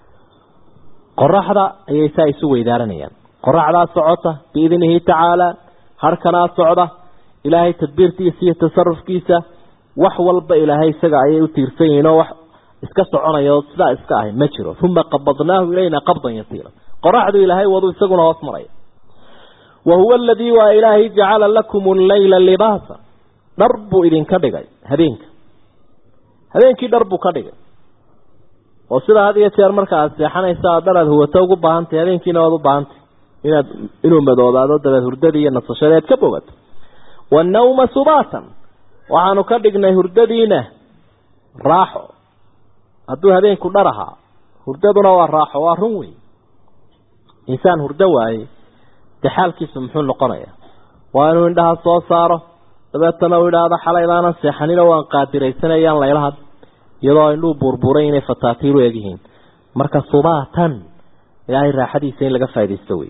qoraxda ayay saa isu weydaaranayaan qoraxdaa socota biidnihi tacaala harkanaa socda ilaahay tadbiirtiisa iyo tasarufkiisa wax walba ilaahay isaga ayay u tiirsan yihiin oo wax iska soconaya oo sidaa iska ahay ma jiro uma qabadnaahu ilayna qabdan yasiira qoraxdu ilaahay wadu isaguna hoos maraya wa huwa aladii waa ilaahay jacala lakum alleyla libaasa dhar buu idinka dhigay habeenka habeenkii dhar buu ka dhigay oo sidaa had iyo jeer marka aad seexanaysa aad dhar aad huwato ugu baahantahy habeenkiina waad u baahantay inaad inuu madoobaado dabeed hurdadii iyo nasashadii aad ka bogato wannawma subaatan waxaanu ka dhignay hurdadiina raaxo hadduu habeenku dhar ahaa hurdaduna waa raaxo waa run wey insaan hurdo waaye dee xaalkiisu muxuu noqonaya waa inuu indhaha soo saaro dabeetana uu idhaahdo xalay baanan seexanino waan qaadiraysanayaan laylaha iyadoo indhuu buurbuuray inay fataatiiru egyihiin marka subaatan ilaahay raaxadiisa in laga faaidaysto wey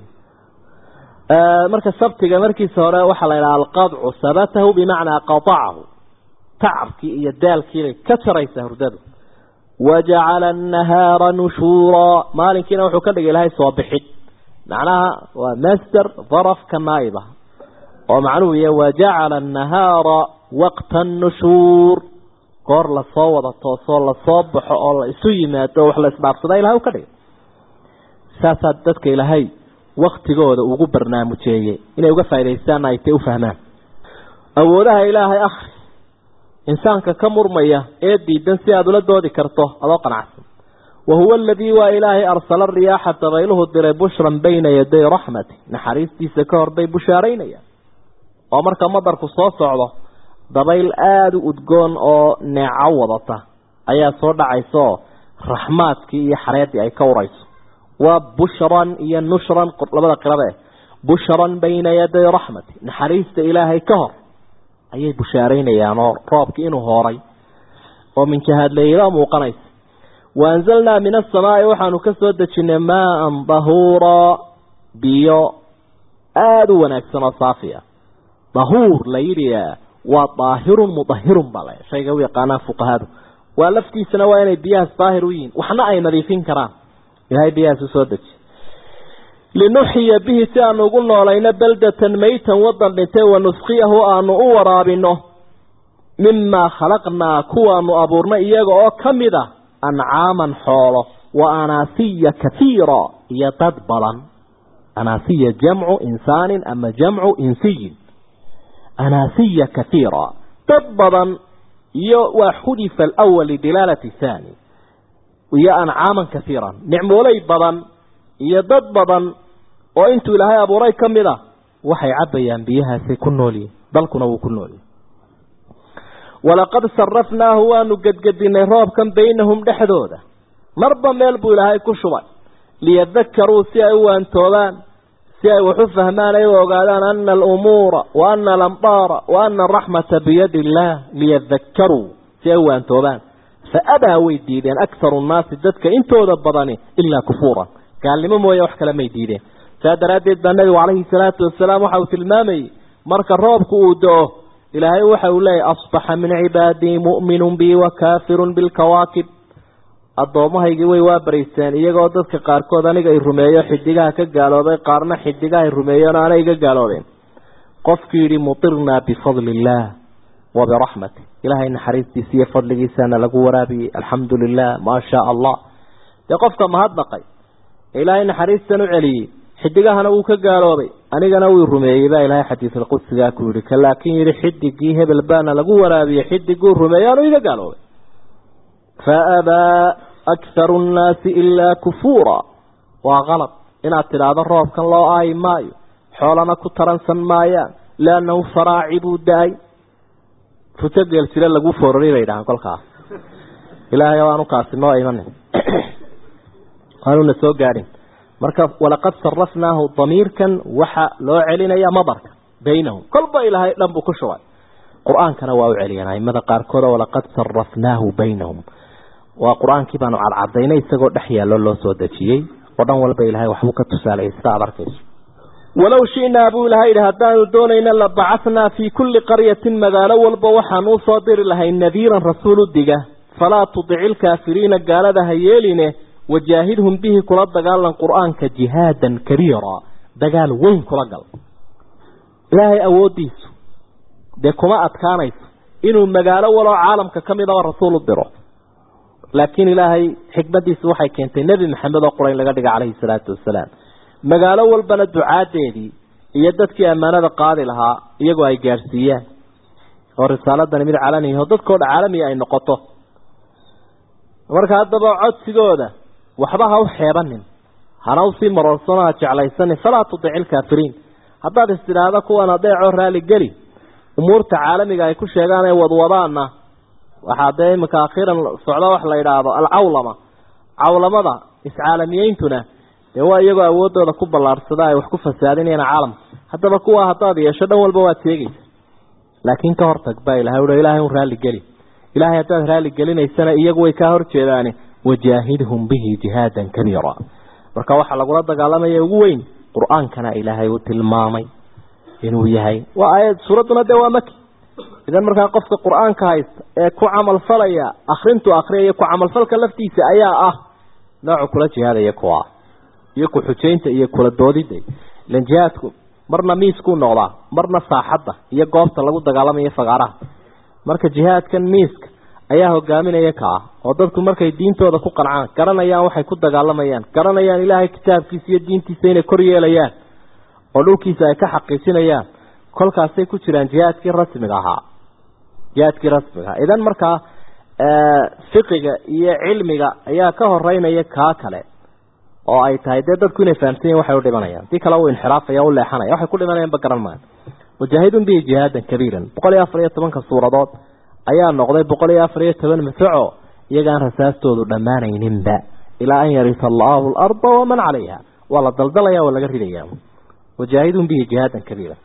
marka sabtiga markiisa hore waxaa la idhaha alqadcu sabatahu bimacnaa qatacahu tacabkii iyo daalkiibay ka jaraysaa hurdadu wajacala annahaara nushuuraa maalinkiina wuxuu ka dhigay ilaahay soo bixid macnaha waa master darafka naa'iba oo macnuhu yahay wajacala annahaara waqta annushuur goor lasoo wada toosoo lasoo baxo oo la isu yimaado o wax la isdhaafsada ilahay u ka dhigay saasaa dadka ilaahay waktigooda ugu barnaamujeeyey inay uga faa'idaystaan ay tay u fahmaan awoodaha ilaahay akhri insaanka ka murmaya ee diidan si aada ula doodi karto adoo qanacsan wa huwa aladii waa ilaahay arsala riyaaxa dabayluhu diray bushran bayna yaday raxmati naxariistiisa ka hor bay bushaaraynayaan oo marka madarku soo socdo dabayl aada u udgoon oo neeco wadata ayaa soo dhacaysa oo raxmaadkii iyo xareeddii ay ka urayso waa bushran iyo nushran labada qirabe bushran bayna yaday raxmati naxariista ilaahay ka hor ayay bushaaraynayaan oo roobkii inuu hooray oo minjahaadleeyla muuqanaysa wa anzalnaa min asamaai waxaanu ka soo dejinay maan dahuuraa biyo aada u wanaagsan oo saafiya dahuur la yidhi waa daahirun mudahirun baa la shayga u yaqaanaan fuqahadu waa laftiisana waa inay biyahaas daahir u yihiin waxna ay nadiifin karaan ilahay biyahaas u soo deji linuxyiya bihi si aanu ugu noolayno baldatan maytan wadan dhintay wanusqiyahu aanu u waraabino mimaa khalaqnaa kuwaanu abuurnay iyaga oo ka mid a ancaaman xoolo wa anaasiya kathiira iyo dad badan anaasiya jamcu insaanin ama jamcu insiyin anaasiya kaiira dad badan iyo waa xudifa alawal lidilaalati thani iyo ancaaman kaiiran nicmooley badan iyo dad badan oo intuu ilaahay abuuray ka mid a waxay cabbayaan biyahaasay ku noolyihin dalkuna wuu ku noolyahy walaqad sarafnaahu waanu gedgedinay roobkan baynahum dhexdooda marba meel buu ilaahay ku shubay liyadakaruu si ay u waantoobaan si ay wax u fahmaan ay u ogaadaan ana alumuura wa ana alamdaara wa ana araxmata biyadi illaah liyadakaruu si ay u waantoobaan fa abaa way diideen akharu nnaasi dadka intooda badani ilaa kufuuran gaalnimo mooye wax kale may diideen saa daraaddeed baa nabigu calayhi salaatu wasalaam waxa uu tilmaamayey marka roobku uu do-o ilaahay waxa uu leeyahy asbaxa min cibaadii mu'minun bi wa kaafirun bilkawaakib addoomahaygii way waa baraysteen iyagoo dadka qaarkood aniga ay rumeeyo xidigaha ka gaaloobay qaarna xidigaha ay rumeeyeen aanay iga gaaloobeen qofkii yidhi mutirnaa bifadli illaah wa biraxmati ilaahay naxariistiisa iyo fadligiisana lagu waraabiyey alxamdu lilah maa shaa allah dee qofka mahadnaqay ee ilaahay naxariistan u celiyey xidigahana wuu ka gaaloobay anigana wuu rumeeyey baa ilaahay xadiisulqudsigaa ku yidhi ka laakiin yidhi xidigii hebel baana lagu waraabiyey xidiguu rumeeyey aanu iga gaaloobay faabaa akharu nnaasi ilaa kufuura waa qalad inaad tidhaahdo roobkan loo aayi maayo xoolana ku taransan maayaan liannahu faraaci buu da-ay futo geel jire lagu foorari bay dhahaan kolkaas ilaahay aanu kaasi noo imanin aanuna soo gaadhin marka walaqad sarafnaahu damiirkan waxa loo celinaya madarka baynahum kolba ilaahay dhan buu ku shubay qur-aankana waa u celiyeen aimada qaarkood walaqad sarafnaahu baynahum waa qur-aankii baanu cadcadaynay isagoo dhex yaallo loo soo dejiyey oo dhan walba ilahay waxbuu ka tusaalay sida aad arkayso walow shinaa buu ilahay yidhi haddaanu doonayna la bacathnaa fii kulli qaryatin magaalo walba waxaan u soo diri lahay nadiiran rasuul u diga falaa tudici ilkaafiriina gaalada ha yeeline wajaahidhum bihi kula dagaalan qur-aanka jihaadan kabiira dagaal weyn kula gal ilaahay awooddiisu dee kuma adkaanayso inuu magaalo waloo caalamka ka midaba rasuul u diro laakiin ilaahay xikmadiisu waxay keentay nebi maxamed oo qurayn laga dhiga calayhi salaatu wasalaam magaalo walbana ducaadeedii iyo dadkii ammaanada qaadi lahaa iyagoo ay gaadhsiiyaan oo risaaladani mid calaniya oo dadkoo dha caalamiya ay noqoto marka haddaba codsigooda waxba ha u xeebanin hana usii maroorsano ha jeclaysanin falaa tudici ilkaafiriin haddaad is tidhaahda kuwan adeecoo raali geli umuurta caalamiga ay ku sheegaan ee wadwadaana waxaa dee iminka akhiiran socdo wax la yidhaahdo alcawlama cawlamada iscaalamiyeyntuna dee waa iyagoo awoodooda ku ballaarsada ay wax ku fasaadinayaan caalamka haddaba kuwa haddaad yeesho dhan walba waad sheegaysa laakiin ka hortag baa ilahay ui ilahay un raalli geli ilahay haddaad raalli gelinaysana iyagu way kaa horjeedaane wajaahidhum bihi jihaadan kabiira marka waxaa lagula dagaalamaya ugu weyn qur-aankana ilaahay uu tilmaamay inuu yahay waa aayad suuradduna dee waa maki idan markaa qofka qur-aanka haysta ee ku camalfalaya akrintu akriyaya ku camalfalka laftiisa ayaa ah noocu kula jihaadaya kuwa iyo ku xujaynta iyo kula doodida ilan jihaadku marna miiskuu noqdaa marna saaxadda iyo goobta lagu dagaalamayo fagaaraha marka jihaadkan miiska ayaa hogaaminaya ka ah oo dadku markay diintooda ku qancaan garanayaan waxay ku dagaalamayaan garanayaan ilaahay kitaabkiisa iyo diintiisa inay kor yeelayaan oo dhulkiisa ay ka xaqiijinayaan kolkaasay ku jiraan jihaadkii rasmiga ahaa jihaadkii rasmiga ahaa idan markaa fiqiga iyo cilmiga ayaa ka horeynaya kaa kale oo ay tahay dee dadku inay fahamsan yihin waxay u dhimanayaan si kale u inxiraafaya u leexanaya waxay ku dhimanayaanba garan maayo mujaahidun bihi jihaadan kabiiran boqol iyo afar iyo tobanka suuradood ayaa noqday boqol iyo afar iyo toban masaco iyagaan rasaastoodu dhammaanayninba ilaa an yarisa allahu alarda waman calayha waa la daldalaya waa laga ridaya wajaahidun bihi jihaadan kabiira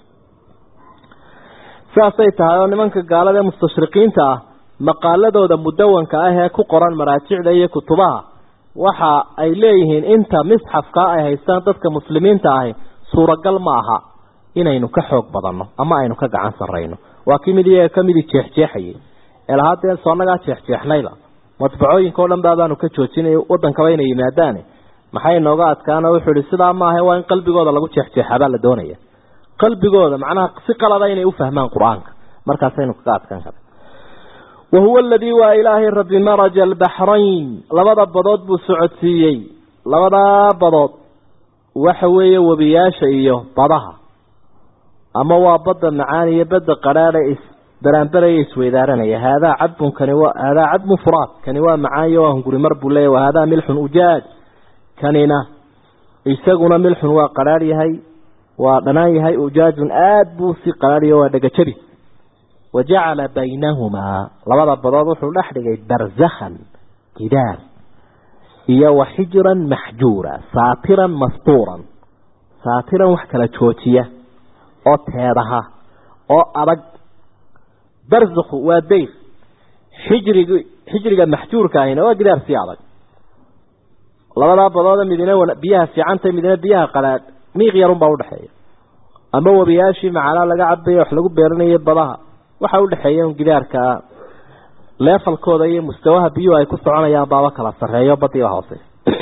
sidaasay tahay oo nimanka gaalada ee mustashriqiinta ah maqaaladooda mudawanka ah ee ku qoran maraajicda iyo kutubaha waxa ay leeyihiin inta misxafkaa ay haystaan dadka muslimiinta ahi suuragal ma aha inaynu ka xoog badanno ama aynu ka gacan sarrayno waa kii mid iyaga kamidii jeexjeexayay ee lahaa dee soonagaa jeexjeexnayba madbacooyinka o dhan baabaanu ka joojinay wadankaba inay yimaadaane maxay nooga adkaana wuxuu ihi sidaa maaha waa in qalbigooda lagu jeexjeexabaa la doonaya qalbigooda macnaha si qalada inay u fahmaan qur-aanka markaasaynu kaga adkaan kara wahuwa aladii waa ilaahay rabbi maraja albaxrayn labada badood buu socodsiiyey labadaa badood waxa weeye webiyaasha iyo badaha ama waa badda macaan iyo badda qadhaadha isbaraanbaraya isweydaaranaya haadaa cadbun kani waa haadaa cadbun furaad kani waa macaayo waa hunguri mar buu leeyahy wahaadaa milxun ujaaj kanina isaguna milxun waa qadhaadh yahay waa dhanaan yahay ujaajun aada buu si qadhaadhiyo waa dhagajabi wa jacala baynahumaa labada badood wuxuu dhex dhigay barzakhan gidaar iyo wa xijran maxjuura saatiran mastuuran saatiran wax kala joojiya oo teedaha oo adag barzakhu waa dayr xijrig xijriga maxjuurka ahina waa gidaar sii adag labadaa badooda midina biyaha fiicanta midina biyaha qalaadh miiq yarunbaa udhexeeya ama webiyaashii macalaa laga cabayo wax lagu beeranayo badaha waxa udhexeeya un gidaarka leefalkooda iyo mustawaha biyuhu ay ku soconayaan baaba kala sareeyo badiiba hoose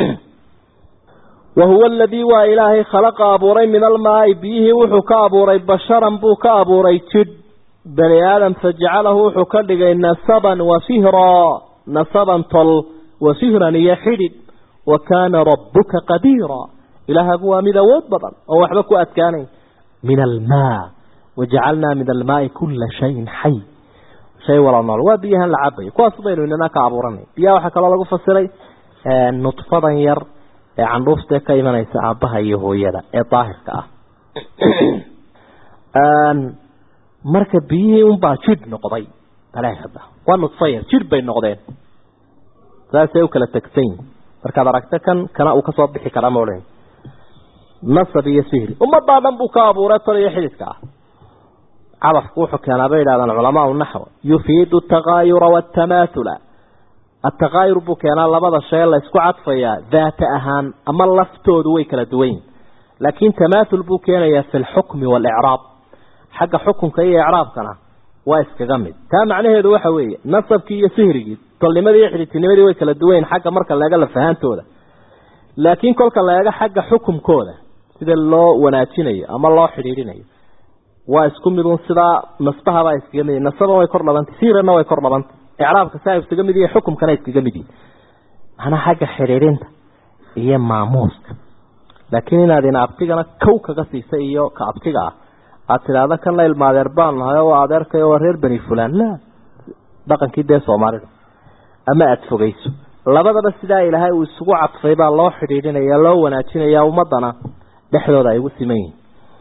wa huwa aladii waa ilaahay khalaqa abuuray min almaai biyihii wuxuu ka abuuray basharan buu ka abuuray jidh bani aadam fajacalahu wuxuu ka dhigay nasaban wa fihra nasaban tol wa fihran iyo xidhidh wa kaana rabbuka qadiira ilaahagu waa mid awood badan oo waxba ku adkaanayn min almaa wajacalnaa min almaai kula shayin xay shay wala nool waa biyahan la cabayo kuwaas baynu inana ka abuuranay biyaha waxaa kaloo lagu fasiray nudfadan yar ee candhuuftae ka imanaysa aabbaha iyo hooyada ee daahirka ah marka biyihii unbaa jidh noqday baleehada waa nudfa yar jidh bay noqdeen saasay u kala tegsan yihin markaad aragto kan kana uu kasoo bixi karaa maodhan nasab iyo sihri ummadaa dhan buu ka abuuray tol iyo xididka ah cadafku wuxuu keenaa bay yidhahdaan culamaau naxw yufiidu atakaayura waatamaatula atakaayur buu keenaa labada shay la isku cadfayaa daata ahaan ama laftoodu way kala duwan yihin laakiin tamaathul buu keenayaa fi lxukmi waalicraab xagga xukunka iyo icraabkana waa iskaga mid taa macnaheedu waxa weeye nasabkii iyo sihrigii tolnimadii iyo xidhidtinimadii way kala duwan yihin xagga marka laega lafahaantooda laakiin kolka la eego xagga xukumkooda sida loo wanaajinayo ama loo xidhiidhinayo waa isku midun sidaa nasbahabaa iskaga mid nasaban way kor dhabantay siirana way kor dhabantay icraabka saa iskaga mid yihi xukumkana iskaga mid yihi manaa xagga xidhiidhinta iyo maamuuska laakiin inaad ina abtigana kow kaga siisa iyo ka abtiga ah aad tidhaahda kan la ilma adeer baan nahay oo adeerkay waa reer beni fulan la dhaqankii dee soomaalida ama aada fogeyso labadaba sidaa ilaahay uu isugu cadfay baa loo xidhiidhinaya loo wanaajinaya ummadana dhexdooda ay ugu siman yihin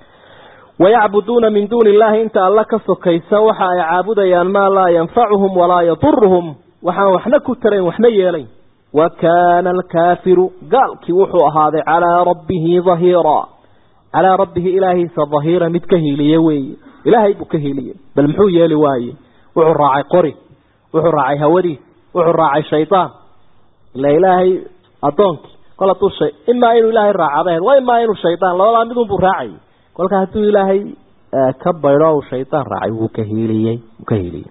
wayacbuduuna min duuni illaahi inta alla ka sokaysa waxa ay caabudayaan maa laa yanfacuhum walaa yaduruhum waxaan waxna ku tarayn waxna yeelayn wa kaana alkaafiru gaalkii wuxuu ahaaday calaa rabbihi dahiira calaa rabbihi ilaahiisa dahiira mid ka hiiliye weeye ilaahay buu ka hiiliyey bal muxuu yeeli waaye wuxuu raacay qori wuxuu raacay hawadiis wuxuu raacay shaydaan ila ilaahay addoonkii kol hadduu shay imaa inuu ilaahay raacadahed waa imaa inuu shaydaan labadaa midun buu raacayay kolka hadduu ilaahay ka baydho u shaydaan raacay wuu ka hiiliyey wuu ka hiiliyey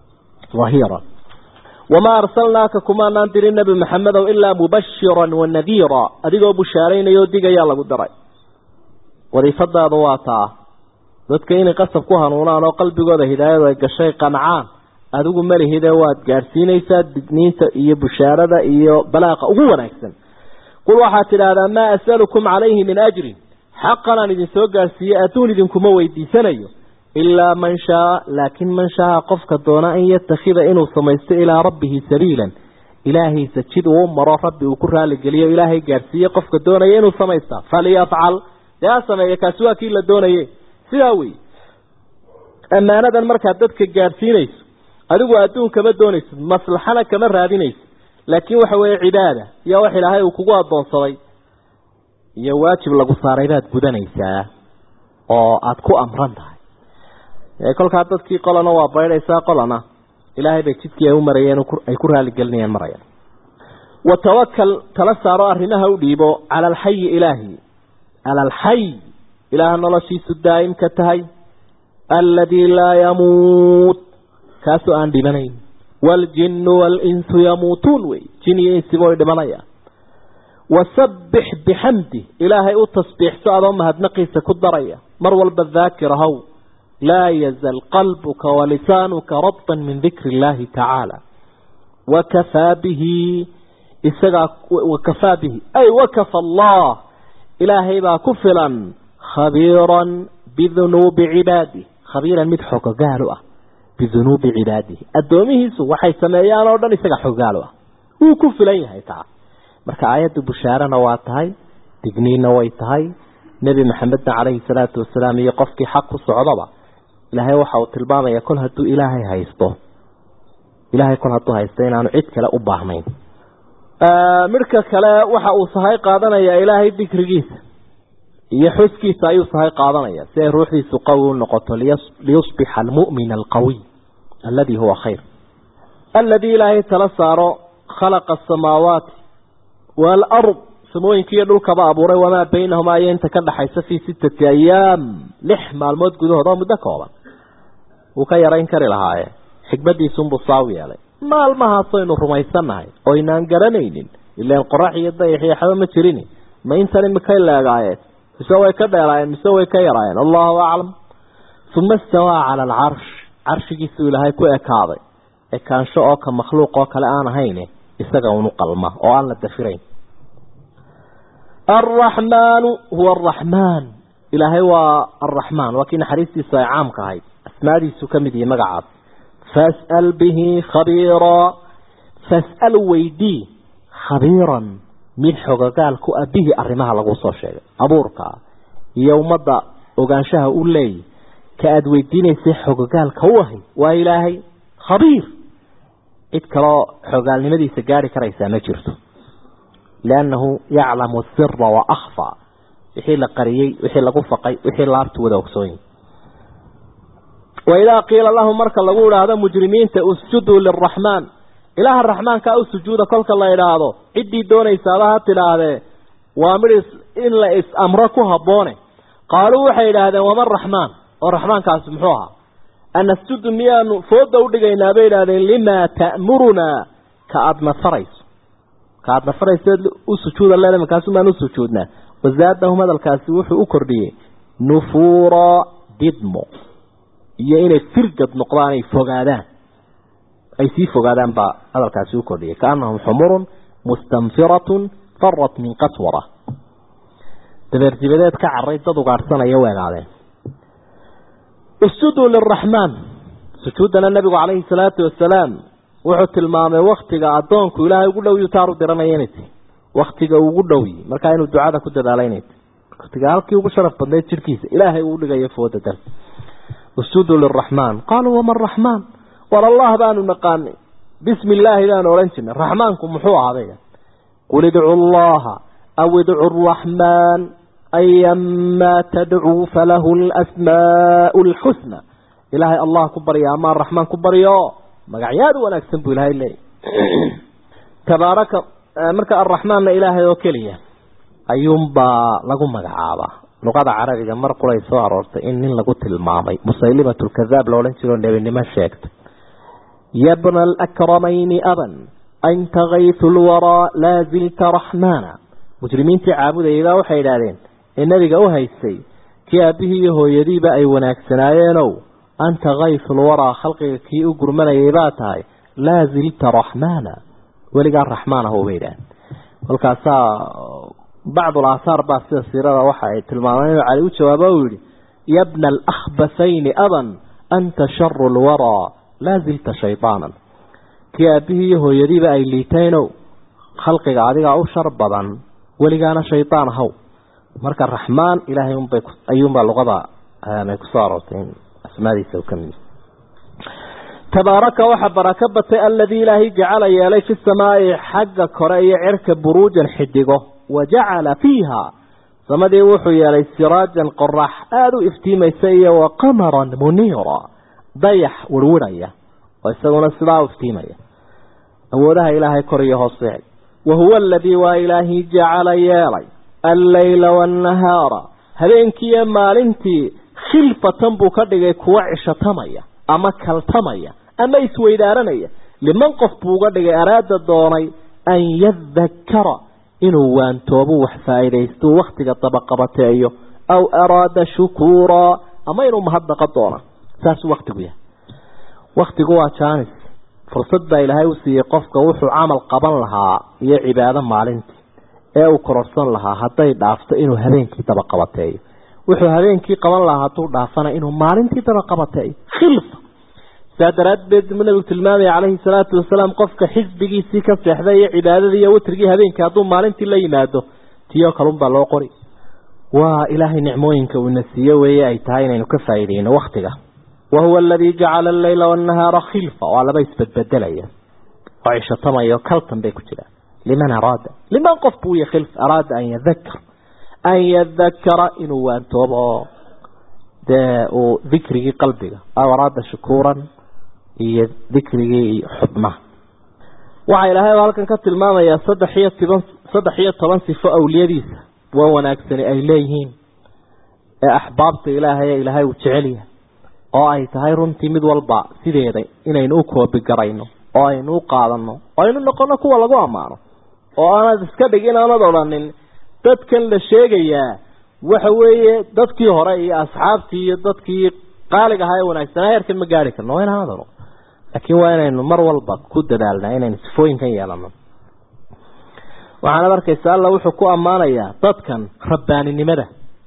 dahiira wamaa arsalnaaka kumaanaan dirin nebi maxamedow ilaa mubashiran wa nadiira adigoo bushaaraynaya oo digayaa lagu daray wadiifadaada waa taa dadka inay qasab ku hanuunaan oo qalbigooda hidaayadu ay gashay qancaan adigu malihide waad gaadhsiinaysaa digniinta iyo bushaarada iyo balaaqa ugu wanaagsan qul waxaad tidhaahdaa maa asalukum calayhi min ajrin xaqan aan idin soo gaadhsiiyey adduun idinkuma weydiisanayo ilaa man shaa laakin man shaa qofka doona an yatakhida inuu samaysto ilaa rabbihi sabiilan ilaahiisa jid uu maro rabbi uu ku raaligeliyo ilaahay gaadhsiiye qofka doonaya inuu samaystaa faliyafcal dee ha sameeya kaasi waa kii la doonaye sidaa wey ammaanadan markaad dadka gaadhsiinayso adigu adduun kama doonaysid maslaxana kama raadinaysid laakiin waxa weeye cibaada iyo wax ilaahay uu kugu addoonsaday iyo waajib lagu saaray baad gudanaysaa oo aada ku amran tahay kolkaa dadkii qolana waa baydhaysaa qolana ilaahay bay jidkii ay u marayeen ay ku raaligelinayeen marayaan wa tawakal tala saaro arrimaha u dhiibo cala alxayi ilaahi cala alxay ilaaha noloshiisu daa'imka tahay alladii laa yamuut kaasoo aan dhimanayn waaljinnu waalinsu yamuutuun wey jin iyo insiba way dhimanayaan wasabbix bixamdi ilaahay u tasbiixso adoo mahadnaqiisa ku daraya mar walba daakir ahow laa yazal qalbuka walisaanuka rabtan min dikri illaahi tacaala wakafaa bihi isagaa wakafaa bihi ay wakafa allah ilaahay baa ku filan khabiiran bidunuubi cibaadih khabiiran mid xogogaal u ah bidunuubi cibaadihi addoomihiisu waxay sameeyaan oo dhan isaga xogogaal u ah wuu ku filan yahay taa marka aayaddu bushaarana waa tahay digniinna way tahay nebi maxamedna calayhi salaatu wasalaam iyo qofkii xaq ku socdaba ilaahay waxa uu tilmaamaya kol hadduu ilaahay haysto ilaahay kol hadduu haysto inaanu cid kale u baahnayn midhka kale waxa uu sahay qaadanaya ilaahay dikrigiisa iyo xuskiisa ayuu sahay qaadanaya si ay ruuxdiisu qawi u noqoto liyusbixa almu'min alqawiy aladi huwa khayr aladii ilaahay tala saaro khalaqa asamaawaati waalard samooyinka iyo dhulkaba abuuray wamaa baynahumaa iyo inta ka dhaxaysa fii sittati ayaam lix maalmood gudahood oo muddo kooban wuu ka yarayn kari lahaaye xikmadiisunbuu saaw yeelay maalmahaasaynu rumaysannahay oo inaan garanaynin ilaan qorax iyo dayax iyo xaba ma jirin ma intan imikay leegaayeen mise way ka dheeraayeen mise way ka yaraayeen allahu aclam uma istawaa cala alcarsh carshigiisuu ilaahay ku ekaaday ekaansho oo ka makhluuq oo kale aan ahayne isaga unu qalma oo aan la dafirayn alraxmaanu huwa araxmaan ilaahay waa alraxmaan waa kii naxariistiisu ay caamka ahayd asmaadiisu ka mid yihi magacaas fas'al bihi khabiiraa fas'al weydii khabiiran mid xogogaal ku ah bihi arrimaha lagu soo sheegay abuurka iyo ummadda ogaanshaha u leeyahy ka aada weydiinaysay xogogaalka u ahay waa ilaahay khabiir cid kaloo xogaalnimadiisa gaari karaysaa ma jirto liannahu yaclamu sira wa akhfaa wixii la qariyey wixii lagu faqay wixii laabtu wada ogsooyin waidaa qiila lahum marka lagu idhaahdo mujrimiinta usjuduu liraxmaan ilaaha raxmaankaa u sujuuda kolka la idhaahdo ciddii doonaysaaba ha tidhaahdee waa mid in la is-amro ku habboone qaaluu waxay idhaahdeen waman raxmaan oo raxmaankaasi muxuu ahaa anasjudu miyaanu fooda udhigaynaa bay idhahdeen limaa ta'murunaa ka aada nafarayso ka aada nafarayseed u sujuuda leeda markaasumaan u sujuudnaa wasaadahum hadalkaasi wuxuu u kordhiyey nufuura didmo iyo inay firgad noqdaan ay fogaadaan ay sii fogaadaan baa hadalkaasi u kordhiyay kaanahum xumurun mustanfiratun farat min qaswara dabeerdibadeed ka caray dad ugaadhsanaya weegaadeen usjuduu liraxmaan sujuuddana nabigu calayhi salaatu wasalaam wuxuu tilmaamay waktiga addoonku ilaahay ugu dhow yutaaru diranaya inay tahy waktiga ugu dhowyi markaa inuu ducada ku dadaala inay tahy waktiga halkii ugu sharaf badnayd jirhkiisa ilaahay uu dhigayo fooda dal usjuduu liraxmaan qaaluu waman raxmaan war allah baanu naqaanay bismi illaahi baanu odhan jirnay raxmaanku muxuu ahaaday qul idcu llaha aw idcu araxmaan ayamaa tadcuu falahu lasmaau alxusna ilaahay allah ku barya ama araxmaan ku baryo magacyaad wanaagsan buu ilaahay leeyay tabaaraka marka arraxmaanna ilaahay oo keliya ayuunbaa lagu magacaabaa luqada carabiga mar quray soo aroortay in nin lagu tilmaamay musaylimat lkadaab la odhan jiro nebinimo sheegtay yabna alakramayni aban anta kaytu lwaraa laa zilta raxmaana mujrimiintii caabudayabaa waxay idhaahdeen ee nebiga u haystay kii aabbihii iyo hooyadiiba ay wanaagsanaayeenoo anta kaytu lwaraa khalqiga kii u gurmanayay baa tahay laa zilta raxmaana weligaa raxmaan ah bay idhahdeen kolkaasaa bacdul aahaar baa sida siirada waxa ay tilmaameen inuu cali u jawaabo uu yihi yabna alakhbathayni aban anta sharu lwaraa laa zilta shaydaanan kii aabbihii iyo hooyadiiba ay liitaynow khalqiga adigaa u shar badan weligaana shaydaan ahaw marka raxmaan ilaahay unbay ayuunbaa luqada ay kusoo aroortay in asmaadiisa u ka mid tabaaraka waxaa barako batay aladii ilaahay jacala yeelay fi samaai xagga kore iyo cirka buruujan xidigo wajacala fiiha samadii wuxuu yeelay siraajan qorax aada u iftiimaysa iyo wa qamaran muniira dayax wirwirhaya oo isaguna sidaa u iftiimaya awoodaha ilaahay kor iyo hoose wa huwa aladii waa ilaahii jacala yeelay alleyla waannahaara habeenkiiyo maalintii khilfatan buu ka dhigay kuwa cishatamaya ama kaltamaya ama isweydaaranaya liman qof buu uga dhigay araada doonay an yadakara inuu waantoobu wax faa'iidaysto wakhtiga dabaqabateeyo aw araada shukuuraa ama inuu mahadnaqa doona saasuu waktigu yahay waktigu waa jaanis fursad baa ilaahay u siiyey qofka wuxuu camal qaban lahaa iyo cibaado maalintii ee uu kororsan lahaa hadday dhaafto inuu habeenkii dabaqabateeyo wuxuu habeenkii qaban lahaa hadduu dhaafana inuu maalintii dabaqabateeyo khilfa saa daraaddeed buu nabigu tilmaamaya calayhi salaatu wasalaam qofka xisbigiisii ka seexday iyo cibaadadii iyo witrigii habeenkii hadduu maalintii la yimaado tiyoo kalunbaa loo qori waa ilaahay nicmooyinka uuna siiye weeye ay tahay inaynu ka faa'iideyno waktiga wahuwa aladii jacala alleyla waannahaara khilfa waa laba isbedbedelaya oo cishatamayo kaltan bay ku jiraan liman araada liman qof buu ya khilf araada an yadakar an yadakara inuu waantoobo oo dee uu dikrigii qalbiga aw araada shukuuran iyo dikrigii xubnaha waxaa ilaahay halkan ka tilmaamayaa saddex iyo toban saddex iyo toban sifo awliyadiisa waa wanaagsani ay leeyihiin ee axbaabta ilaahay ee ilaahay uu jecel yahay oo ay tahay runtii mid walba sideeda inaynu u koobigarayno oo aynu u qaadano oo aynu noqono kuwa lagu ammaano oo aanad iska dhigin aanad odhanin dadkan la sheegayaa waxa weeye dadkii hore iyo asxaabtii iyo dadkii qaaliga ahaa ee wanaagsanaa heerkan ma gaari karno waa inaanad odhan laakiin waa inaynu mar walba ku dadaalnaa inaynu sifooyinkan yeelano waxaanad arkaysa alla wuxuu ku ammaanayaa dadkan rabbaaninimada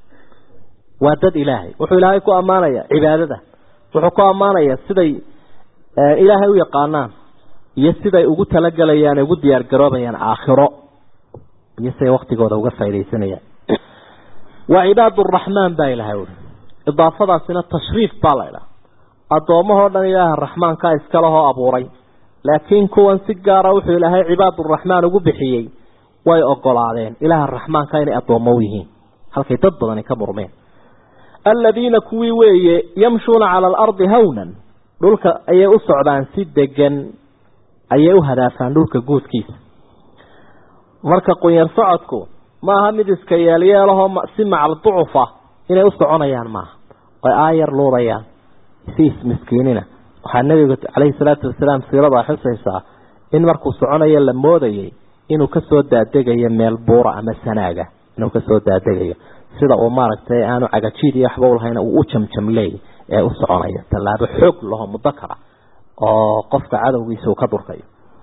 waa dad ilaahay wuxuu ilaahay ku ammaanayaa cibaadada wuxuu ku ammaanayaa siday ilaahay u yaqaanaan iyo siday ugu talagalayaan ugu diyaar garoobayaan aakhiro iyo siday waktigooda uga faaidaysanayaan waa cibaad uraxmaan baa ilahay ui idaafadaasina tashriif baa la idhaha addoommahoo dhan ilaaha raxmaankaa iskalehoo abuuray laakiin kuwan si gaara wuxuu ilaahay cibaaduraxmaan ugu bixiyey way ogolaadeen ilaaha raxmaanka inay addoommo u yihiin halkay dad badani ka murmeen aladiina kuwii weeye yamshuuna cala alardi hawnan dhulka ayay u socdaan si degan ayay u hadaafaan dhulka guudkiisa marka qunyar socodku maaha mid iska yeelyeelahoo si macal ducufa inay u soconayaan maaha oy aayar luudayaan si ismiskiinina waxaa nebigu caleyhi salaatu wasalaam siirada xusaysaa in markuu soconayo la moodayay inuu kasoo daadegayo meel buura ama sanaaga inuu kasoo daadegayo sida uu maaragtay aanu cagajiid iyo waxba ulahayn uu u jamjamleey ee u soconayo tallaabo xoog laho mudakara oo qofka cadowgiisa uu ka durkayo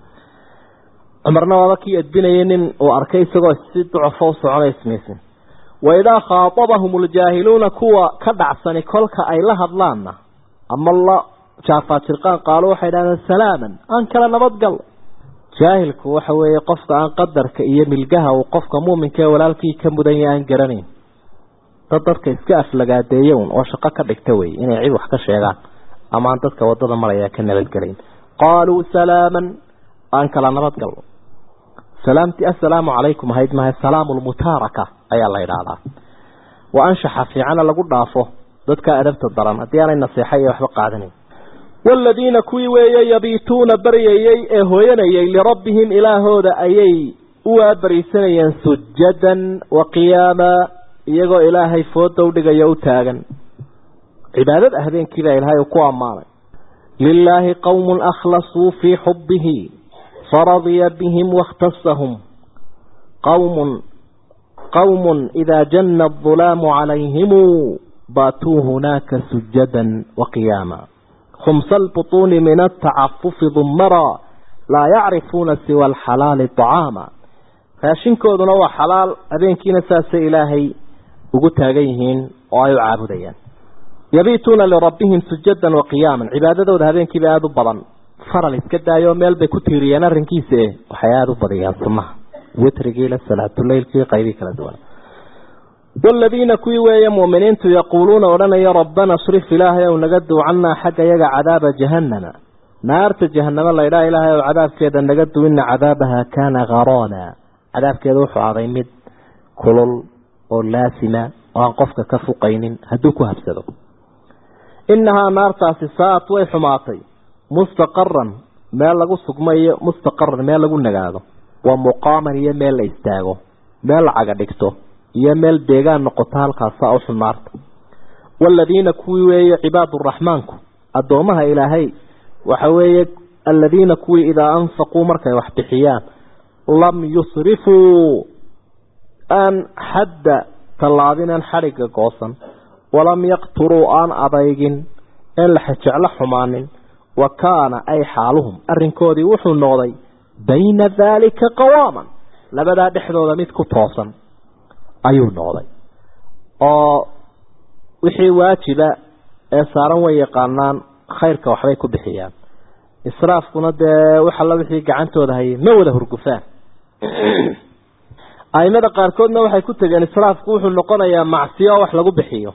cumarna waaba kii edbinayay nin uu arkay isagoo si ducufo u soconay ismaysin waidaa khaatabahum ljaahiluuna kuwa ka dhacsani kolka ay la hadlaanna ama la jaafaajirqaan qaalo waxay dhahdeen salaaman aan kala nabadgal jaahilku waxa weeye qofka aan qadarka iyo milgaha uu qofka muuminka ee walaalkii ka mudanya aan garanayn dad dadka iska aflagaadeeya un oo shaqo ka dhigta wey inay cid wax ka sheegaan ama aan dadka wadada maraya ka nabadgelayn qaaluu salaaman aan kala nabadgalno salaamtii assalaamu calaykum ahayd maha salaamu lmutaaraka ayaa la idhaahdaa wa anshaxa fiicana lagu dhaafo dadka adabta daran haddii aanay naseexa iyo waxba qaadanayn waaladiina kuwii weeye yabiituuna baryayey ee hooyanayay lirabbihim ilaahooda ayay u waabariisanayeen sujadan wa qiyaama iyagoo ilaahay fooda udhigayo u taagan cibaadada habeenkiibaa ilaahay uu ku ammaanay lilaahi qowmun akhlasuu fii xubbihi faradiya bihim waاkhtasahum qowmun qowmun idaa janna adulaamu calayhimu baatuu hunaaka sujadan waqiyaama khumsa albutuuni min altacafufi dumara laa yacrifuuna siwa alxalaali طacaama raashinkooduna waa xalaal habeenkiina saasay ilaahay ugu taagan yihiin oo ay u caabudayaan yabiituuna lirabbihim sujadan waqiyaaman cibaadadooda habeenkiiba aada u badan faral iska daayoo meel bay ku tiiriyeen arrinkiisa e waxay aada u badiyaan sunnaha witrigiila salaatuleylkii qaybii kala duwan waaladiina kuwii weeye mu'miniintu yaquuluuna odhanaya rabbana srif ilaahay ow naga duu cannaa xagga yaga cadaaba jahannama naarta jahanamo laydhaa ilaahay ow cadaabkeeda naga duu ina cadaabaha kaana haroona cadaabkeeda wuxuu aday mid kulul oo laasima oo aan qofka ka fuqaynin hadduu ku habsado inahaa naartaasi saat way xumaatay mustaqaran meel lagu sugmayo mustaqaran meel lagu nagaado wa muqaaman iyo meel la istaago meel la caga dhigto iyo meel deegaan noqoto halkaasa u xun naarta waaladiina kuwii weeye cibaaduraxmaanku addoomaha ilaahay waxa weeye aladiina kuwii idaa anfaquu markay wax bixiyaan lam yusrifuu aan xadda tallaabinaan xadhigga goosan walam yaqturuu aan adaygin een la xejeclo xumaanin wa kaana ay xaaluhum arrinkoodii wuxuu noqday bayna daalika qawaaman labadaa dhexdooda mid ku toosan ayuu noqday oo wixii waajiba ee saaran way yaqaanaan khayrka waxbay ku bixiyaan israafkuna dee wax alla wixii gacantooda hayay ma wada hurgufaan aimada qaarkoodna waxay ku tegeen israafku wuxuu noqonayaa macsiyo oo wax lagu bixiyo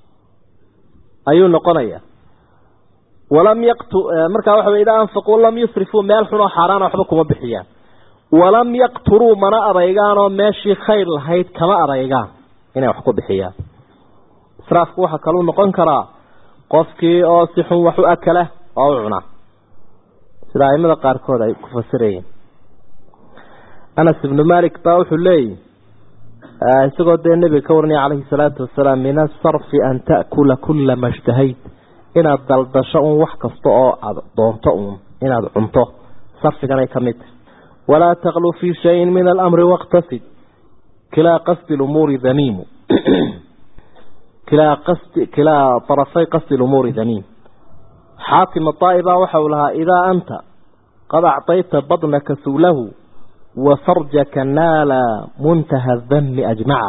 ayuu noqonayaa walam yaqtu markaa waxa wey idaa anfaquu lam yusrifuu meel xun oo xaaraana waxba kuma bixiyaan walam yaqturuu mana adaygaan oo meeshii khayr lahayd kama adaygaan inay wax ku bixiyaan israafku waxaa kaluu noqon karaa qofkii oo si xun wax u akala oo u cuna sida aimada qaarkood ay ku fasirayeen anas ibnu malik baa wuxuu leeyihi isagoo dee nebiga ka waranaya calayhi salaatu wasalaam min asarfi an ta'kula kula ma shtahayt inaad daldasho un wax kasta oo aada doonto uun inaad cunto sarfiganay ka mid tahay walaa taqlu fii shayin min alamri waqtasid kilaa qasdi lumuuri damiimu kilaa qasdi kilaa طarafay qasdi lumuuri damiim xaakim adaa'iba waxa uu lahaa idaa anta qad acطayta badnaka suulahu wa farjaka naala muntaha dami ajmaca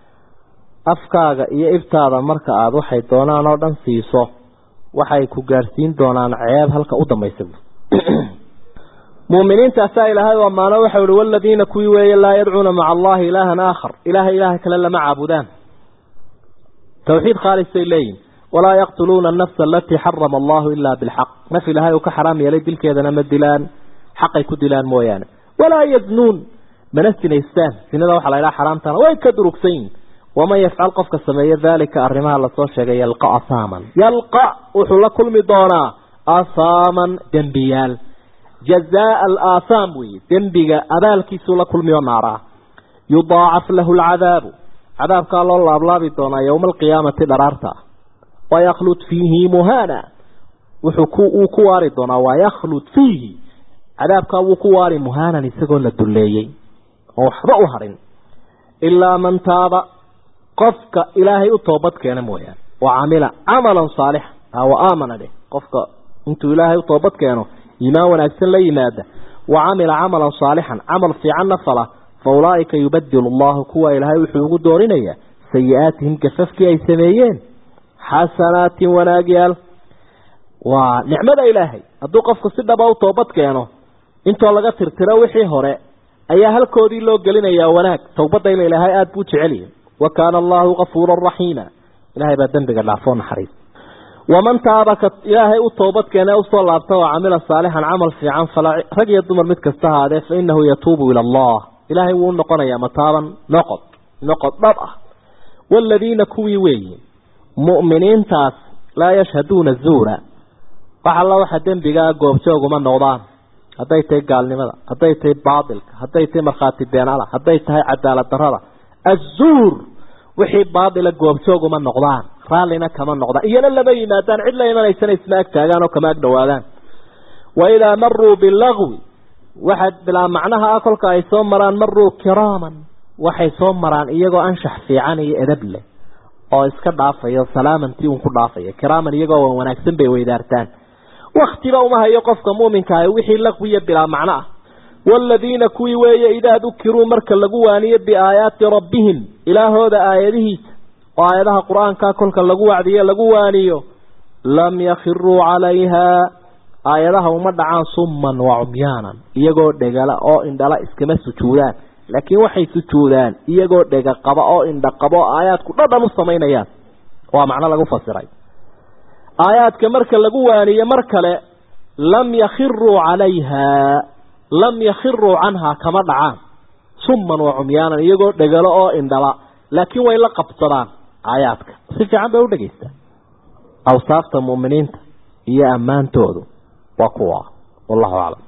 afkaaga iyo ibtaada marka aada waxay doonaan oo dhan siiso waxay ku gaadhsiin doonaan ceeb halka u dambaysa muuminiintaasaa ilaahay u ammaano waxa uhi waladiina kuwii weeye laa yadcuuna maca allahi ilaahan aakhar ilaahay ilaaha kale lama caabudaan tawxiid khaalisay leeyihin walaa yaqtuluuna anafsa alatii xarama allahu ilaa bilxaq naf ilaahay uu ka xaraam yeelay dilkeedana ma dilaan xaqay ku dilaan mooyaane walaa yaznuun mana sinaystaan sinada waxaa la ydhaha xaraamtana way ka durugsan yihin waman yafcal qofka sameeya daalika arrimaha lasoo sheegay yalqa asaaman yalqa wuxuu la kulmi doonaa asaaman dembiyaal jazaa alaahaam weeye dembiga abaalkiisuu la kulmiyo naaraa yudaacaf lahu alcadaabu cadaabkaa loo laablaabi doonaa yowma alqiyaamati dharaarta wayaklud fiihi muhana wuxuu uu ku waari doonaa wayaklud fiihi cadaabkaa wuu ku waari muhaanan isagoo la dulleeyey oo waxba u harin ilaa man taaba qofka ilaahay u toobad keena mooyaane wa camila camalan saalixa wa aamana dheh qofka intuu ilaahay u toobad keeno iimaan wanaagsan la yimaada wa camila camalan saalixan camal fiicanna fala fa ulaaika yubadilu allahu kuwa ilaahay wuxuu ugu doorinayaa sayi-aatihim gafafkii ay sameeyeen xasanaatin wanaagyaal waa nicmada ilaahay hadduu qofku si dhaba u toobad keeno intoo laga tirtiro wixii hore ayaa halkoodii loo gelinayaa wanaag towbadayna ilaahay aada buu jeceliya wa kaana allahu kafuuran raxiima ilahay baa dembiga dhaafoo naxariis waman taaba ka ilaahay u toobad keene usoo laabta oo camila saalixan camal fiican fala rag iyo dumar mid kasta ahaadee fa inahu yatuubu ila allah ilaahay wuu unoqonayaa mataaban noqod noqod dhab ah waaladiina kuwii weeyi mu'miniintaas laa yashhaduuna zuura wax alla waxa dembigaa goobjooguma noqdaan hadday tahay gaalnimada hadday tahay baatilka hadday tahay markhaati beenala hadday tahay cadaalad darada azuur wixii baatila goobjooguma noqdaan raallina kama noqdaan iyana lama yimaadaan cid la imanaysana isma ag taagaan oo kama ag dhowaadaan wa idaa maruu bilagwi waxaad bilaa macnaha ah kolka ay soo maraan maruu kiraaman waxay soo maraan iyagoo anshax fiican iyo edab leh oo iska dhaafayo salaamantii uun ku dhaafaya kiraaman iyagoo wan wanaagsan bay weydaartaan waktiba uma hayo qofka muuminka ah wixii laqwiya bilaa macno ah waaladiina kuwii weeye idaa dukiruu marka lagu waaniyo biaayaati rabbihim ilaahooda aayadihiisa oo aayadaha qur-aanka kolka lagu wacdiyo lagu waaniyo lam yakhiruu calayha aayadaha uma dhacaan summan wa cumyaanan iyagoo dhegala oo indhala iskama sujuudaan laakiin waxay sujuudaan iyagoo dhega qaba oo indha qaba oo aayaadku dhadhan u samaynayaan waa macno lagu fasiray aayaadka marka lagu waaniyo mar kale lam yakhiruu calayha lam yakhiruu canhaa kama dhacaan summan wa cumyaanan iyagoo dhegalo oo indhala laakiin way la qabsadaan aayaadka si fiican bay u dhegaystaan awsaafta mu'miniinta iyo ammaantoodu waa kuwa wallahu aclam